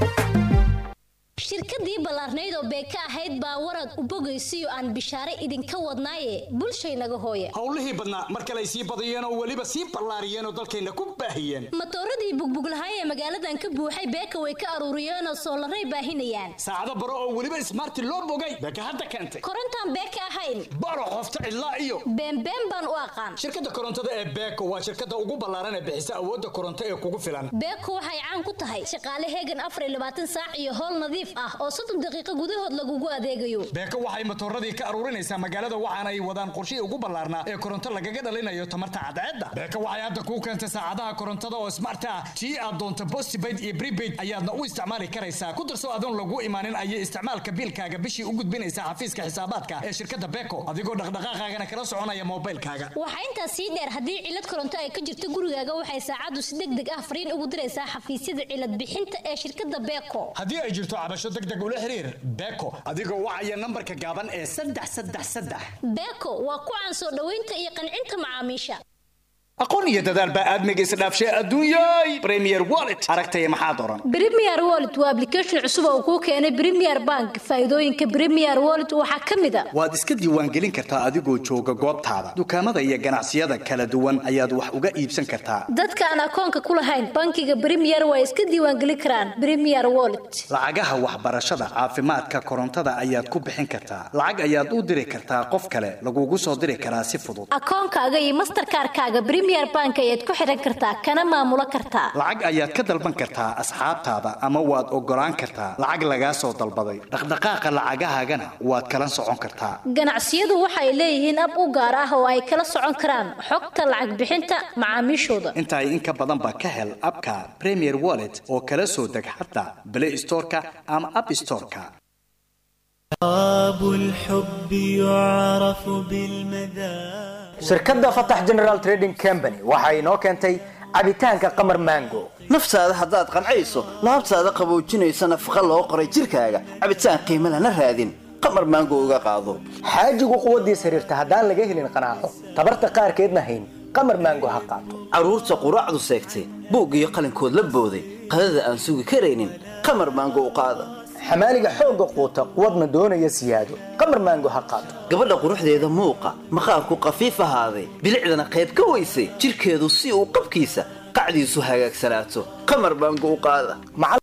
shirkadii ballaarnayd oo beeka ahayd baa warad u bogaysiyo aan bishaare idinka wadnaaye bulshaynaga hooya howlihii badnaa mar kale ay sii badiyeen oo weliba sii ballaariyeen oo dalkayna ku baahiyeen matooradii bugbuglahaay ee magaaladan ka buuxay beeka way ka aruuriyeenoo soolaray baahinayaan saacado baro oo weliba ismaarti loo bogay beeka hadda keentay korontaan beeka ahayn baro qofta cidlaa iyo beenbeen baan u aqaan shirkadda korontada ee beeko waa shirkadda ugu ballaaran ee bixisa awoodda koronto ee kugu filan beeko waxay caan ku tahay shaqaale heegan afar iyo labaatan saac iyo howl nadiif ah oo soddon daqiiqo gudahood lagugu adeegayo beeko waxay matooradii ka aruurinaysaa magaalada waxaana ay wadaan qorshihii ugu ballaarnaa ee koronto lagaga dhalinayo tamarta cadceedda beeko waxay hadda kuu keentay saacadaha korontada oo smart ah tii aad doonto postpaid iyo prepaid ayaadna u isticmaali karaysaa ku darso adoon lagu imaanin ayay isticmaalka biilkaaga bishii u gudbinaysaa xafiiska xisaabaadka ee shirkadda beeko adigoo dhaqdhaqaaqaagana kala soconaya moobilkaaga waxaa intaas sii dheer haddii cilad koronto ay ka jirto gurigaaga waxay saacaddu si deg deg ah fariin ugu diraysaa xafiisyada cilad bixinta ee shirkadda beeko haddii ay jirto cabasho deg deg ula xiriir beeko adigoo wacaya nambarka gaaban ee saddex saddex saddex beeko waa ku caan soo dhoweynta iyo qancinta macaamiisha aqoon iyo dadaal baa aadmiga isdhaafshay adduunyay premier wallet aragtaya maxaad oran premier wallet waa application cusub oo kuu keenay premier bank faa'iidooyinka premier wallet waxaa ka mid a waad iska diiwaangelin kartaa adigoo jooga goobtaada dukaamada iyo ganacsiyada kala duwan ayaad wax uga iibsan kartaa dadka aan akoonka ku lahayn bankiga premier waa iska diiwaangelin karaan premier wallet lacagaha waxbarashada caafimaadka korontada ayaad ku bixin kartaa lacag ayaad u diri kartaa qof kale lagugu soo diri karaa si fudud akoonkaaga iyo masterkaarkaaga premier bank ayaad ku xiran kartaa kana maamulo kartaa lacag ayaad ka dalban kartaa asxaabtaada ama waad ogolaan kartaa lacag lagaa soo dalbaday dhaqdhaqaaqa lacagahaagana waad kala socon kartaa ganacsiyadu waxay leeyihiin ab u gaar ah oo ay kala socon karaan xogta lacag bixinta macaamiishooda intaay in ka badanba ka hel abka premier wallet oo kala soo deg xataa play storeka ama app storeka shirkadda fatax general trading company waxa inoo keentay cabitaanka qamar mango naftaada haddaad qancayso laabtaada qaboojinaysa nafaqa loo qoray jirkaaga cabitaan qiimo lana raadin qamar maango uga qaado xaajigu quwaddiis xiriirta haddaan laga helin qanaaco tabarta qaarkeedna hayn qamar maango ha qaato carruurta quraacdu seegtay buug iyo qalinkood la booday qadada aan sugi karaynin qamar maango u qaada xamaaliga xoogga quuta quwadna doonaya siyaado qamar maango ha qaato gabadha quruxdeeda muuqa maqaarku qafiif ahaaday bilicdana qayb ka weysay jirkeedu si uu qabkiisa qacdiisu hagaagsanaato qamar maango u qaada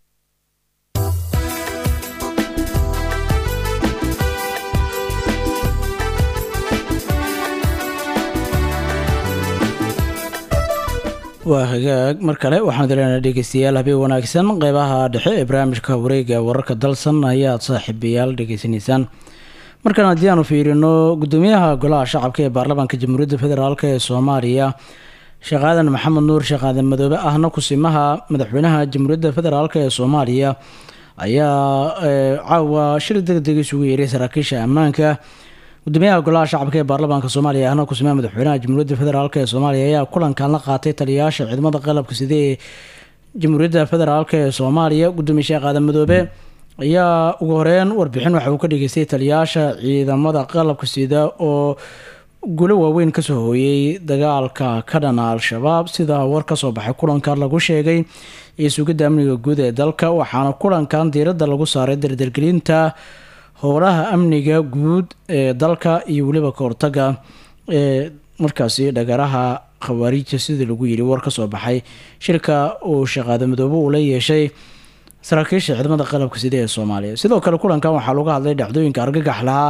waa hagaag mar kale waxaan dileynaa dhegeystayaal habeen wanaagsan qeybaha dhexe ee barnaamijka wareega wararka dalsan ayaad saaxiibayaal dhegeysanaysaan markan haddii aanu fiirino gudoomiyaha golaha shacabka ee baarlamaanka jamhuuriyadda federaalk ee soomaaliya sheekh aadan maxamed nuur sheekh aadan madoobe ahna kusimaha madaxweynaha jamhuuriyadda federaalk ee soomaaliya ayaa caawa shir degdeg isugu yeeray saraakiisha ammaanka gudoomiyaha golaha shacabka ee baarlamaanka soomaaliya ahna kusimaha madaxweynaha jamhuuriyadda federaalk ee soomaaliya ayaa kulankan la qaatay taliyayaasha ciidamada qalabka sida ee jamhuuriyadda federaalk ee soomaaliya gudoomiye sheekh aadan madoobe ayaa ugu horeyn warbixin waxa uu ka dhageystay taliyayaasha ciidamada qalabka sida oo guulo waaweyn kasoo hooyey dagaalka ka dhana al-shabaab sida war kasoo baxay kulankan lagu sheegay iyo sugidda amniga guud ee dalka waxaana kulankan diiradda lagu saaray dardargelinta howlaha amniga guud ee dalka iyo weliba ka hortaga ee markaasi dhagaraha khawaariijta sidii lagu yiri war kasoo baxay shirka uu shaqaada midoobe uu la yeeshay saraakiisha ciidamada qalabka sida ee soomaaliya sidoo kale kulankan waxaa lagu hadlay dhacdooyinka argagax lahaa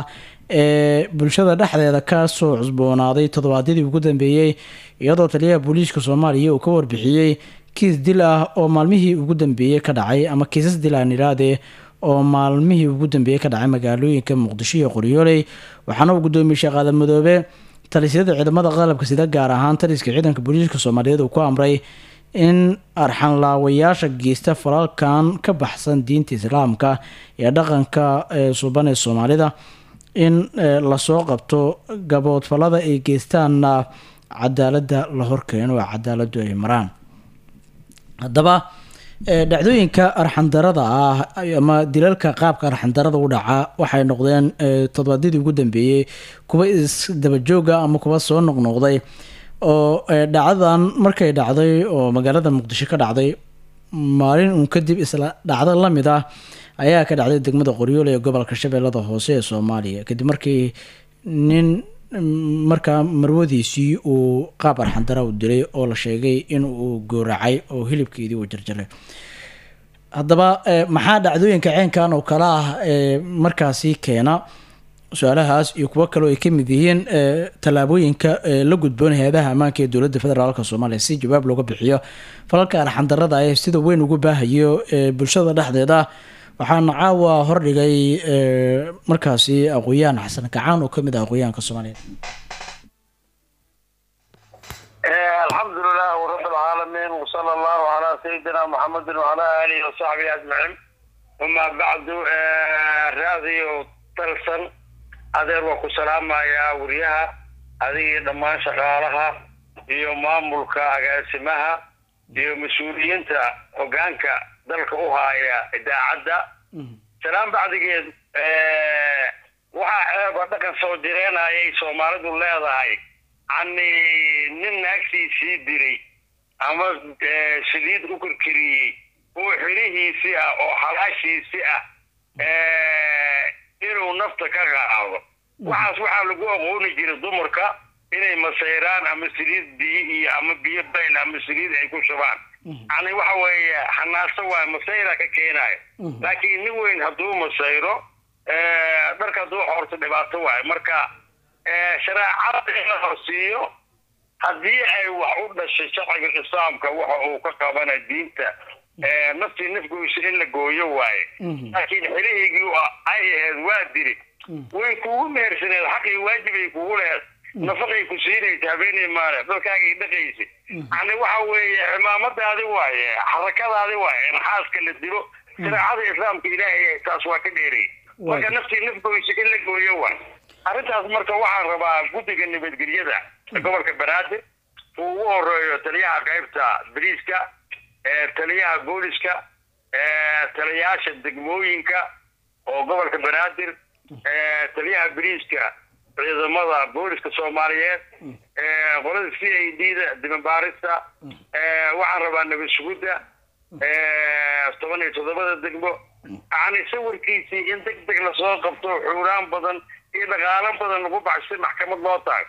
ee bulshada dhexdeeda ka soo cusboonaaday toddobaadyadii ugu dambeeyey iyadoo taliyaha booliiska soomaaliya uu ka warbixiyey kiis dil ah oo maalmihii ugu dambeeyey ka dhacay ama kiisas dil aan idhaahde oo maalmihii ugu dambeeyey ka dhacay magaalooyinka muqdisho iyo qoryooley waxaana uu gudoomiyey sheekh aadan madoobe talisyada ciidamada qalabka sida gaar ahaan taliska ciidanka booliiska soomaaliyeed uu ku amray in arxanlaawayaasha geysta falalkan ka baxsan diinta islaamka ee dhaqanka ee suban ee soomaalida in eh, lasoo qabto gaboodfalada ay geystaanna cadaaladda la horkeeno oo cadaaladdu ay maraan haddaba eh, dhacdooyinka arxandarada ah ama dilalka qaabka arxandarada u dhaca waxay noqdeen eh, toddobaadyadii ugu dambeeyey kuwa isdabajooga ama kuwa soo noqnoqday oo eh, dhacdadan markay dhacday oo magaalada muqdisho ka dhacday maalin uun kadib isla dhacdo la mid ah ayaa ka dhacday degmada qoryoole ee gobolka shabeellada hoose ee soomaaliya kadib markii nin mm, markaa marwadiisii uu qaab arxandara u dilay oo la sheegay in uu gooracay oo hilibkeedii uu jarjaray haddaba eh, maxaa dhacdooyinka ceenkan oo kale ah ee markaasi keena su-aalahaas iyo kuwo kaleo ay ka mid yihiin eh, tallaabooyinka eh, la gudboon hay-adaha ammaanka ee dowladda federaalk soomaaliya si jawaab looga bixiyo falalka arxandarada ee sida weyn ugu baahayo ee bulshada dhexdeeda waxaana caawa hordhigay eh, markaasi aqoon-yahan xasan kacaan oo kamid ah aqoon-yahanka soomaaliyeed الحمد لله رب العالمين وصلى الله على سيدنا محمد وعلى آله وصحبه أجمعين وما بعد آه، راضي وطلسن adeer waa ku salaamayaa wariyaha adiga dhammaan shaqaalaha iyo maamulka agaasimaha iyo mas-uuliyiinta hogaanka dalka u haaya idaacadda salaam bacdigeed waxaa ceeba dhaqan soo jireenayay soomaalidu leedahay yani nin naagtiisii dilay ama eh, saliid u kirkiriyey oo xilihiisii ah oo xalaashiisii ah eh, inuu nafta ka qaado waxaas waxaa lagu aqooni jiray dumarka inay masayraan ama saliid biyo iyo ama biyo bayl ama saliid ay ku shubaan yani waxa weeye xanaaso waay masayra ka keenayo laakiin nin weyn hadduu masayro eh, dharka hadduu xoorto dhibaato waayo marka eh, shareecada in la horsiiyo haddii ay wax u dhashay sharciga islaamka waxa uu ka qabana diinta eh, naftii nafgoysa in la gooyo waaye laakiin xilihiygii ay ahayd waa diri way kugu mehersaneed xaqii waajibay kugu lehed nafaqay ku siinaysa habeenay maale dalkaagii dhaqaysa yani waxa weeye cimaamadaadi waaye xarakadaadi waaye in xaaska la dilo shareecada islaamka ilaahay taas waa ka dheeray marka naftii nafgoysa in la gooyo waay arrintaas marka waxaan rabaa guddiga nabadgelyada gobolka banaadir uu ugu horeeyo taliyaha qaybta bariiska ee taliyaha booliska ee taliyayaasha degmooyinka oo gobolka banaadir ee taliyaha bariiska ciidamada booliska soomaaliyeed ee qolada c a d da dimabaarista ee waxaan rabaa nabad sugudda ee toban iyo toddobada degmo yani sawirkiisii in deg deg lasoo qabto xuuraan badan iyo dhaqaalo badan lagu baxsay maxkamad loo taag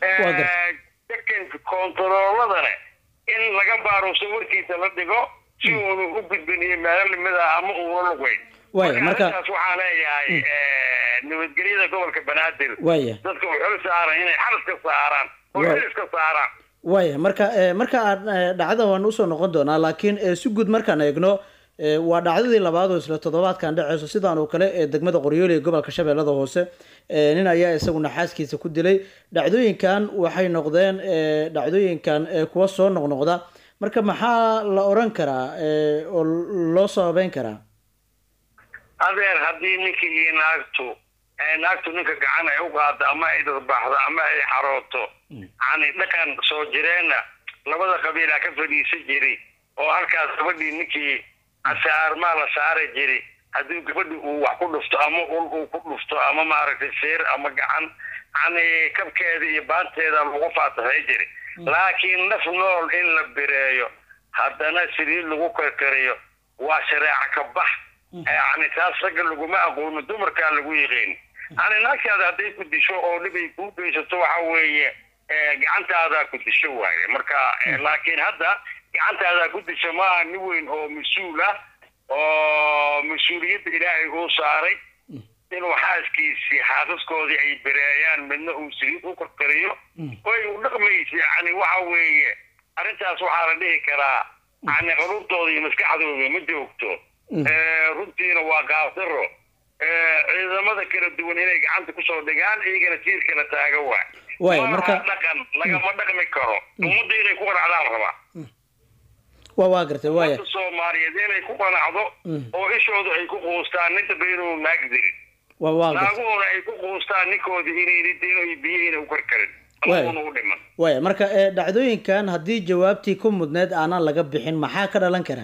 dekanka koontarooladana in laga baaro sawirkiisa la dhigo si uunu u gudbiniyo meelo limid ah ama uuna lugeyn waaya marka arrintaas waxaan leeyahay nabadgelyada gobolka banaadir waaya dadka u xil saaran inay xalis ka saaraan oo Waay. xil iska saaraan waaya marka eh, marka aan eh, dhacda waan usoo noqon doonaa laakiin eh, si guud markaan eegno eh, waa dhacdadii labaad oo isla toddobaadkan dhaceyso sidaan oo kale ee degmada qoryoole ee gobolka shabeellada hoose eh, nin ayaa isaguna xaaskiisa ku dilay dhacdooyinkan waxay noqdeen eh, dhacdooyinkan eh, kuwa soo noqnoqda marka maxaa la oran karaa eh, oo loo sababeyn karaa adeer haddii ninkii iyo naagtu ee naagtu ninka gacan ay u qaado ama ay dadbaxdo ama ay xarooto yani dhaqan soo jireenna labada qabiilaa ka fadhiisan jiray oo halkaas gabadhii ninkii asaarmaa la saari jiray haddii gabadhi uu wax ku dhufto ama ul uu ku dhufto ama maaragtay seer ama gacan yani kabkeeda iyo baanteeda lagu faataxay jiray laakiin naf nool in la bireeyo haddana saliid lagu karkariyo waa shareeca ka bax yani taas ragga laguma aqoono dumarkaa lagu yiqiin yani naagtaada hadday ku disho oo dhibay kuu geysato waxa weeye eh, gacantaadaa ku disho waaye marka eh, laakiin hadda gacantaadaa ku disho maaha nin weyn oo mas-uul ah oo mas-uuliyadda ilaahay uu saaray inuu xaaskiisii xaasaskoodii ay bereeyaan midna uu saliid u korkariyo oy u dhaqmaysa yani waxa weeye arrintaas waxaa la dhihi karaa yani qulubtooda iyo maskaxdooda ma joogto Eh, runtiina waa qaabdaro Eh, ciidamada kala duwan inay gacanta kusoo dhigaan iyagana jiirka la taaga waa Waaya, Malaha marka- dhaqan lagama dhaqmi karo ummadda inay ku qanacdaan rabaa waa waa gartay waaya ummadda soomaaliyeed inay ku qanacdo Mm. oo ishooda ay ku quustaan ninta baynuu naag dirin waa waa gartay naaguhuna ay ku quustaan ninkoodii inayna dino iyo biyihina u karkarin Waaya. amaguna u dhiman waaya marka ee, dhacdooyinkan haddii jawaabtii ku mudneed aanan laga bixin maxaa ka dhalan karaa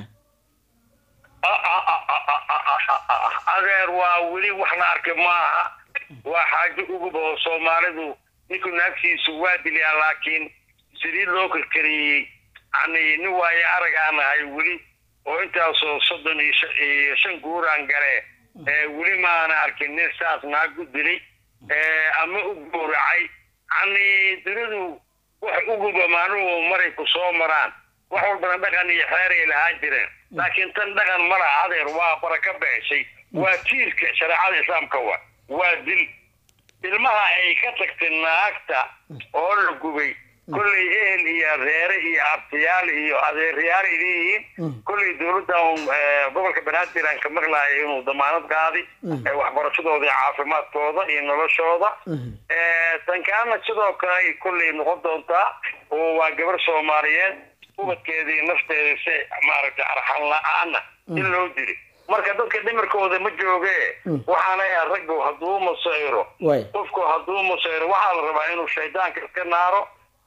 adeer waa weli wax la arkay maaha waa xaajo uguba oo soomaalidu ninku naagtiisu waa dilyaa laakiin saliid loo karkariyey yani nin waaye arag aan ahay weli oo intaasoo soddon iyo shan- iyo shan guuraan gale ee weli maana arkin nin saas naag u dilay ee ama u gowracay yani dunidu wax uguba maanuhu maray ku soo maraan wax walbana dhaqan iyo xeer ay lahaan jireen laakiin tan dhaqan ma laha adeer waa baraka beeshay waa tiirka shareecada islaamka wa waa dil ilmaha ay ka tagtay naagta oo la gubay kolley ehel iyo reere iyo abtiyaal iyo adeeryaal ay leeyihiin kolley dowladdan eh, gobolka banaadir aan ka maqlaaya inuu damaanad qaaday eh, waxbarashadooda iyo caafimaadkooda iyo noloshooda Eh, tan kalena sidoo kale ay kolley noqon doontaa oo waa gabar soomaaliyeed ubadkeeda iyo nafteeda si maaragtay arxan la-aana in loo dili marka dadka dhimirkooda ma jooge waxaana ayaa raggu hadduu masayro waaya qofku hadduu masayro waxaa la rabaa inuu shaydaanka iska naaro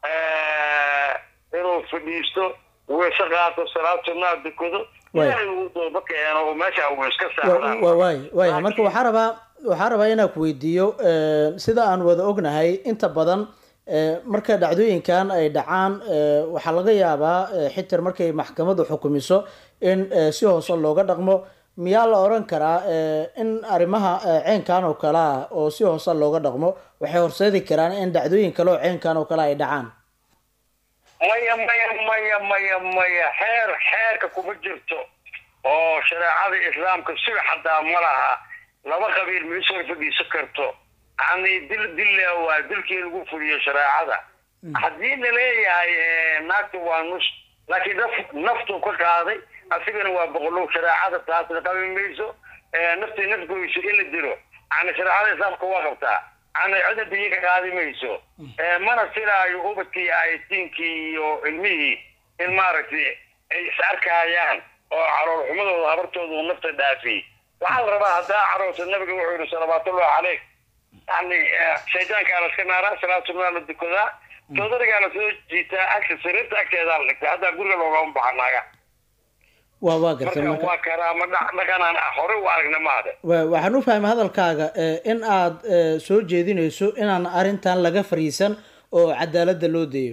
eh, inuu fadhiisto weyse qaato salaad sunnaa dukado Waay. ilaahay uu dooba keeno oo meesha uu iska Wa- saaraan wa- waaya waaya marka waxaa rabaa waxaa rabaa inaan ku weydiiyo ee, sida aan wada ognahay inta badan ee, marka dhacdooyinkan ay dhacaan ee, waxaa laga yaabaa ee, xitaa markay maxkamaddu xukumiso in ee, si hoose looga dhaqmo miyaa la oran karaa ee, in arrimaha ee, ceenkan oo kale ah oo si hoose looga dhaqmo waxay horseedi karaan in dhacdooyin kale oo ceenkan oo kale ay dhacaan maya maya maya maya maya xeer xeerka kuma jirto oo shareecada islaamka sida xataa ma laha laba qabiil ma isoo fadhiisan karto yani dil dilla waa dilkii lagu fuliyo shareecada haddii la leeyahay eh, naagta waa nus laakiin naf- naftuu ka qaaday asigana waa boqolow shareecada taasna qabi mayso Eh, naftii nafgoyso in la dilo yani shareecada islaamka waa qabtaa yani cidda biyo ka qaadi mayso Eh, mana silaayo ubadkii aytiinkii iyo ilmihii in maaragtay ay is arkayaan oo calool xumadooda habartooda uu nafta dhaafiyey waxaa la rabaa haddaa caroorta nabiga wuxuu yihi salawaatullahi caleyk yani eh, shaydaankaa la iska naaraa salaad sunnaa la dukadaa soodarigaa la soo jiitaa agta sariirta agteedaa la dhigtaa haddaa guriga loogama baxa naaga waa waa gartay marka marka waa karaama dha- dhaqanaan hore u aragna maade wa- waxaan u fahmay hadalkaaga ee, in aad ee, soo jeedinayso inaan arrintan laga fariisan oo cadaaladda loo deeyo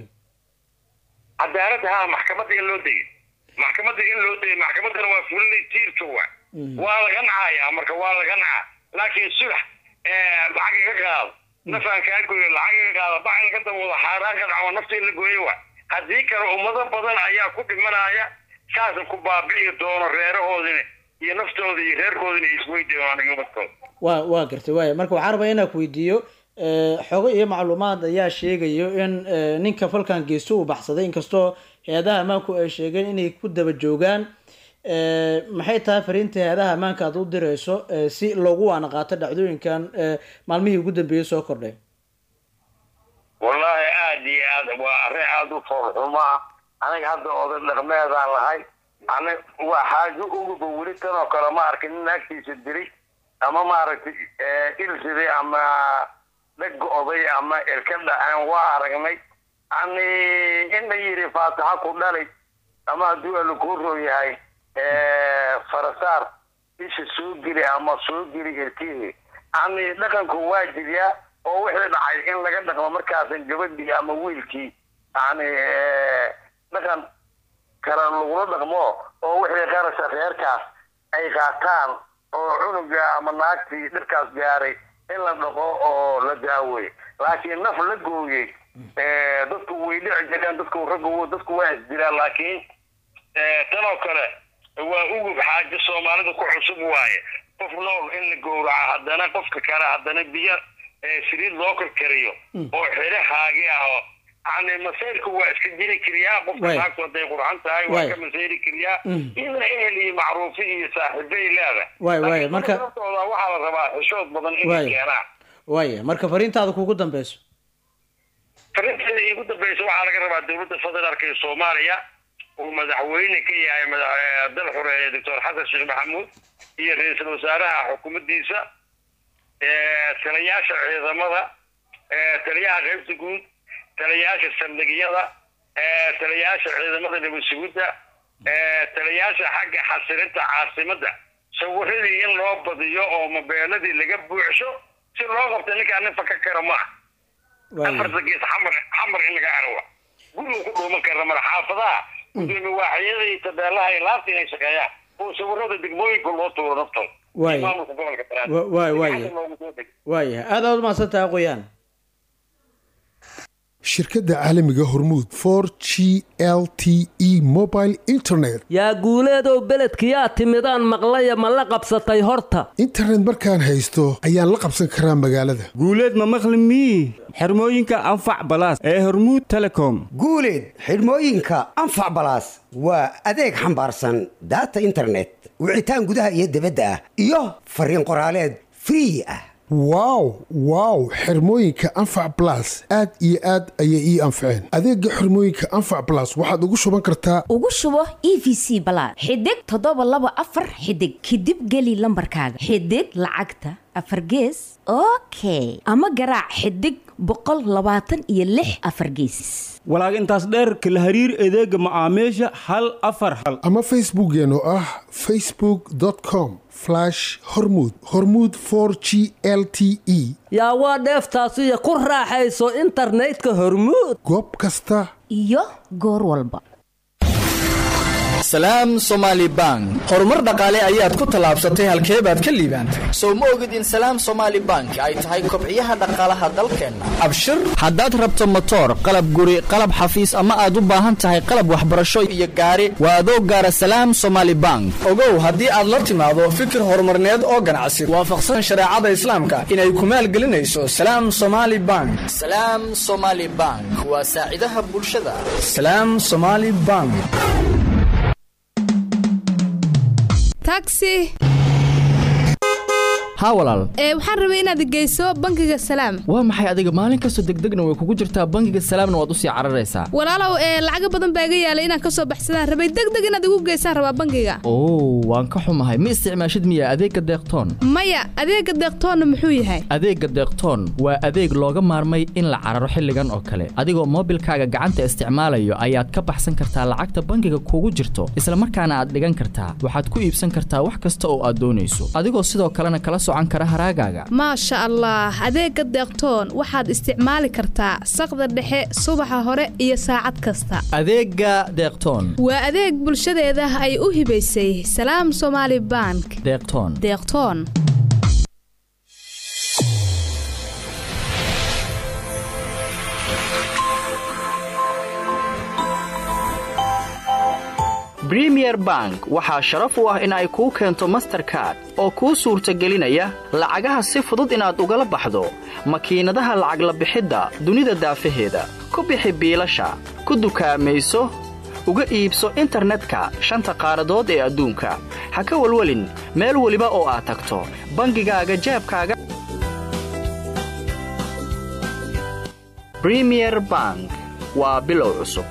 cadaaladda haa maxkamadda in loo dayay maxkamadda in loo dayay maxkamaddana waa fulinay tiirka wa waa laga nacayaa marka waa laga nacaa laakiin sulax lacag iga qaado nafaan kaa goyo lacag iga qaado bac in ka daboodo xaaraan ka dhaco nafta in la gooyo wa haddii kale ummado badan ayaa ku dhimanaya saasa ku baabi'i doono reerahoodina iyo naftooda iyo reerkoodina isweydoonaan iyo ubadkooda waa waa gartay waaya marka waxaan rabaa inaan ku weydiiyo ee, xogo iyo macluumaad ayaa sheegayo in ee, ninka falkan geysto uu baxsaday inkastoo hay-adaha ammaanku ay sheegeen inay ku daba joogaan ee, maxay tahay fariinta hay-adaha ammaanka aad u dirayso ee, si loogu waana qaato dhacdooyinkan ee, maalmihii ugu dambeeyey soo kordhay wallaahi aad iyo aad waa arrin aada u foolxumo ah aniga hadda oday dhaqmeedaan lahay ani waa xaajo uguba weli tan oo kale ma arkin nin naagtiisa dilay ama maaragtay ilsiday ama dheg oday ama ilka dhaceen waa aragnay yani in la yidhi faataxa ku dhalay ama hadduu alla kuu roo yahay farasaar isha soo geli ama soo geli ilkihii yani dhaqanku waa jiryaa oo wixii dhacay in laga dhaqmo markaasan gabadhii ama wiilkii yani dhaqan kale lagula dhaqmo oo wixii qarasha reerkaas ay qaataan oo cunuga ama naagtii dhirkaas gaaray in la dhaqo oo la daaweey laakiin naf la gooyey dadku way dhici jireen dadku raggu dadku waa isdiraan laakiin tan oo kale waa ugub xaajo soomaalida ku cusub waaye qof nool in la gowraco haddana qofka kale haddana biyo ee saliid loo karkariyo oo xidhahaagi ah oo yani masayrku waa iska jiri kariyaa qofka Waay. naagtu hadday qurxan tahay waa Waay. ka masayri kariyaa Mm. iyadana ehel iyo macruufi iyo saaxiibay leedahay Waay, waay, Laakiin marka- naftooda waxaa la rabaa xishood badan inay Waay. keenaan waaya marka fariintaada kugu dambeyso farinteeda iigu dambeysa waxaa laga rabaa dowladda federaalka ee soomaaliya uu madaxweyne ka yahay madax- eh, dal xoreeye doctor xasan sheekh maxamuud iyo ra-iisul wasaaraha xukuumaddiisa eh, taliyaasha ciidamada eh, taliyaha qaybta guud taliyaasha saldhigyada eh, taliyaasha ciidamada nabad sugidda eh, taliyaasha xagga xasilinta caasimadda sawiradii in loo badiyo oo mobeeladii laga buuxsho si loo qabta ninkaan nin faka kara maaha afarta gees xamar xamar in laga arwa guriga ku dhuuman kara mara xaafadaha gudoomiye waaxyada iyo tabeelaha iyo laabta inay shaqeeyaan oo sawirada degmooyinka loo tuuro naftooda Waay. maamulka gobolka Banaadir. Wa- waay, waay. Gacanta loogu soo dego. waaya aad aad umahadsan tahay qoyaan shirkadda caalamiga hormuud for g l t e mobile internet yaa guuleedow beledkiyaa timidaan maqlaya ma la qabsatay horta internet markaan haysto ayaan la qabsan karaa magaalada guuleed ma maqli mii xirmooyinka anfac balaas ee hormuud telecom guuleed xidhmooyinka anfac balaas waa adeeg xambaarsan data internet wicitaan gudaha iyo dibadda ah iyo fariin qoraaleed free ah wow wow xirmooyinka anfac blas aad iyo aad ayay ii anfaceen adeega xirmooyinka anfac blas waxaad ugu shuban kartaa ugu shubo e v c balaad xidig toddoba laba afar xidig kadib geli lambarkaaga xidig lacagta afar gees okay ama garaac xidig boqol labaatan iyo lix afar geesis walaag intaas dheer kala hariir adeega macaamiisha hal afar hal ama facebookeen oo ah facebookcom hormuud hormuud for g l t e yaa waa dheeftaasiyo ku raaxayso internetka hormuud goob kasta iyo goor walba salaam somaali bank horumar dhaqaale ayaad ku tallaabsatay halkee baad ka liibaantay sow ma ogid in salaam somaali bank ay tahay kobciyaha dhaqaalaha dalkeenna abshir haddaad rabto motoor qalab guri qalab xafiis ama aad u baahan tahay qalab waxbarasho iyo gaari waa adoo gaara salaam somaali bank ogow haddii aad la timaado fikir horumarneed oo ganacsi waafaqsan shareecada islaamka inay ku maalgelinayso salaam somaali bank salaam somaali bank waa saacidaha bulshada salaam somaali bank taxi haa walaal ee waxaan rabay inaad geyso bangiga salaam waa maxay adiga maalin kastoo degdegna way kugu jirtaa bangiga salaamna waad usii cararaysaa walaalow ee lacaga badan baa iga yaalay inaan kasoo baxsadaan rabay deg deg inaad igu geysaan rabaa bangiga oo waan ka xumahay ma isticmaashid miya adeegga deeqtoon maya adeega deeqtoonna muxuu yahay adeegga deeqtoon waa adeeg looga maarmay in la cararo xilligan oo kale adigoo moobilkaaga gacanta isticmaalayo ayaad ka baxsan kartaa lacagta bangiga kugu jirto isla markaana aad dhigan kartaa waxaad ku iibsan kartaa wax kasta oo aad doonayso adigoo sidoo kalena kala socan kara haraagaaga maasha allah adeega deeqtoon waxaad isticmaali kartaa saqda dhexe subaxa hore iyo saacad kasta adeegga deeqtoon waa adeeg bulshadeeda ay u hibaysay salaam somaali bank deeqtoon deeqtoon bremier bank waxaa sharaf u ah in ay kuu keento masterkard oo kuu suurtagelinaya lacagaha si fudud inaad ugala baxdo makiinadaha lacag la bixidda dunida daafaheeda ku bixi biilasha ku dukaamayso uga iibso internetka shanta qaaradood ee adduunka ha ka welwelin meel weliba oo aad tagto bangigaaga jeebkaaga bremier bank waa bilow cusub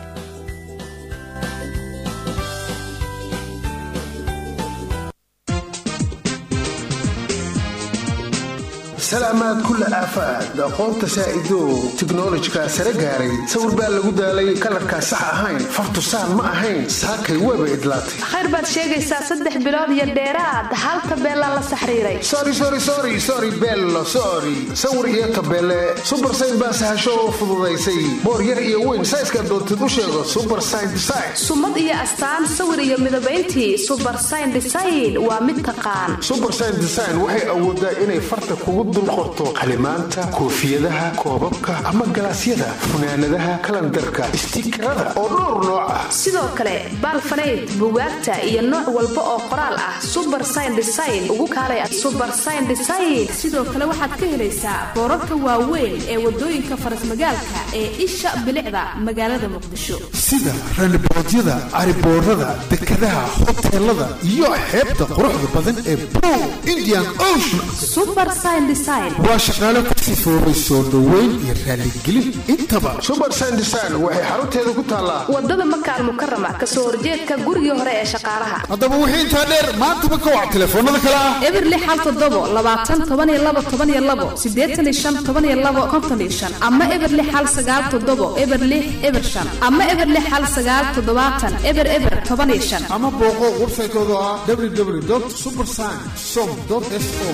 salaamaad kulla aafaad aqoonta saa'idow tiknolojika sare gaaray sawir baa lagu daalay kalarkaa sax ahayn fartusaan ma ahayn saakay weeba idlaatay khayr baad sheegaysaa saddex bilood iyo dheeraad hal tabeelaa la saxriiray sori sori sori sori bello sori sawir iyo tabeele subar sayn baa sahasho oo fududaysay boor yar iyo weyn sayska doontid u sheego subar sayn design sumad iyo astaan sawir iyo midabayntii subar sayn design waa mid taqaan subar sayn design waxay awoodaa inay farta kugu dul qorto qalimaanta koofiyadaha koobabka ama galaasyada funaanadaha kalandarka istikarada oo dhowr nooc ah sidoo kale baalfanayd bugaagta iyo nooc walba oo qoraal ah suber sign design ugu kaalay suber sign design sidoo kale waxaad ka helaysaa boorarka waaweyn ee wadooyinka farasmagaalka ee isha bilicda magaalada muqdisho sida raniboodyada cariboorada dekadaha hoteelada iyo xeebta quruxda badan ee blue indian ocean suber sign design waa shaqaale ku sifoobay soo dhoweyn iyo raaligelin intaba suber sign design waxay xarunteeda ku taallaa wadada maka almukarama kasoo horjeedka gurigii hore ee shaqaalaha haddaba wixii intaa dheer maantaba ka wac telefoonada kale ah eberli xal toddobo labaatan toban iyo labo toban iyo labo siddeetan iyo shan toban iyo labo konton iyo shan ama eberli xal sagaal toddobo eberli eber shan ama eberli xal sagaal toddobaatan eber eber toban iyo shan ama booqo websaytooda ah www supersign som so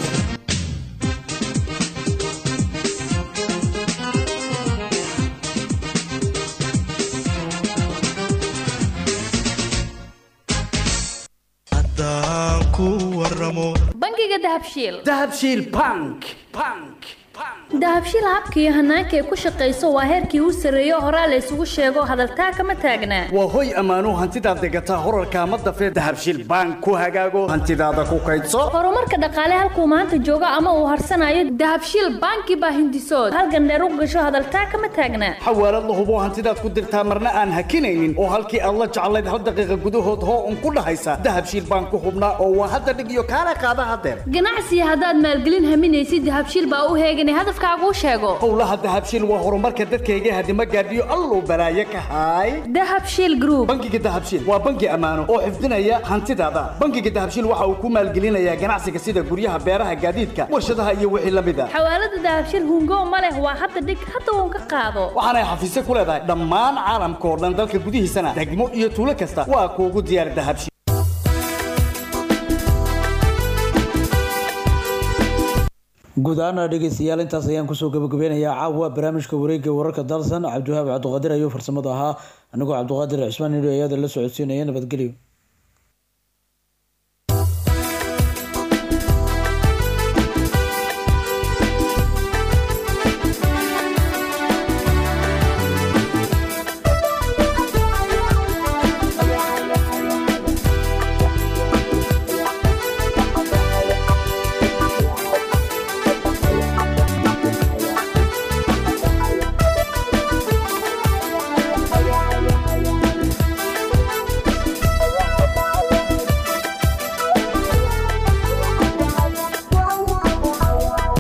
bangiga dahabshiil dahabshiil bank bank dahabshiil habka iyo hanaanka ay ku shaqayso waa heerkii u sarreeyo horaa la isugu sheego hadaltaa kama taagnaa waa hoy ammaanuu hantidaad degataa horarka ama dafee dahabshiil bank ku hagaago hantidaada ku kaydso horumarka dhaqaale halkuu maanta joogo ama uu harsanayo dahabshiil banki baa hindisood halgandheer u gasho hadaltaa kama taagnaa xawaalad la hubo hantidaad ku dirtaa marna aan hakinaynin oo halkii aad la jeclayd hal daqiiqa gudahood hoo un ku dhahaysa dahabshiil bank ku hubnaa oo waa hadda dhig iyo kaala qaada hadeer ganacsiga haddaad maalgelin haminaysid dahabshiil baa u heeganay hadafkaaguu sheego howlaha dahabshiil waa horumarka dadkayga hadima gaadhiyo alluu balaaye ka haay dahabshiil group bangiga dahabshiil waa bangi ammaano oo xifdinaya hantidaada bangiga dahabshiil waxa uu ku maalgelinayaa ganacsiga sida guryaha beeraha gaadiidka warshadaha iyo wixii la mid a xawaalada dahabshiil hungo ma leh waa hadda dhig hadda uun ka qaado waxaanay xafiisyo ku leedahay dhammaan caalamka oo dhan dalka gudihiisana degmo iyo tuulo kasta waa kuugu diyaar dahabshiil guud ahaana dhegeystayaal intaas ayaan kusoo gabagabeynayaa caawa barnaamijka wareegga wararka dalsan cabdiwahaab cabdiqaadir ayuu farsamada ahaa anigoo cabdiqaadir cismaan nidho ayaada la socodsiinaya nabadgelyo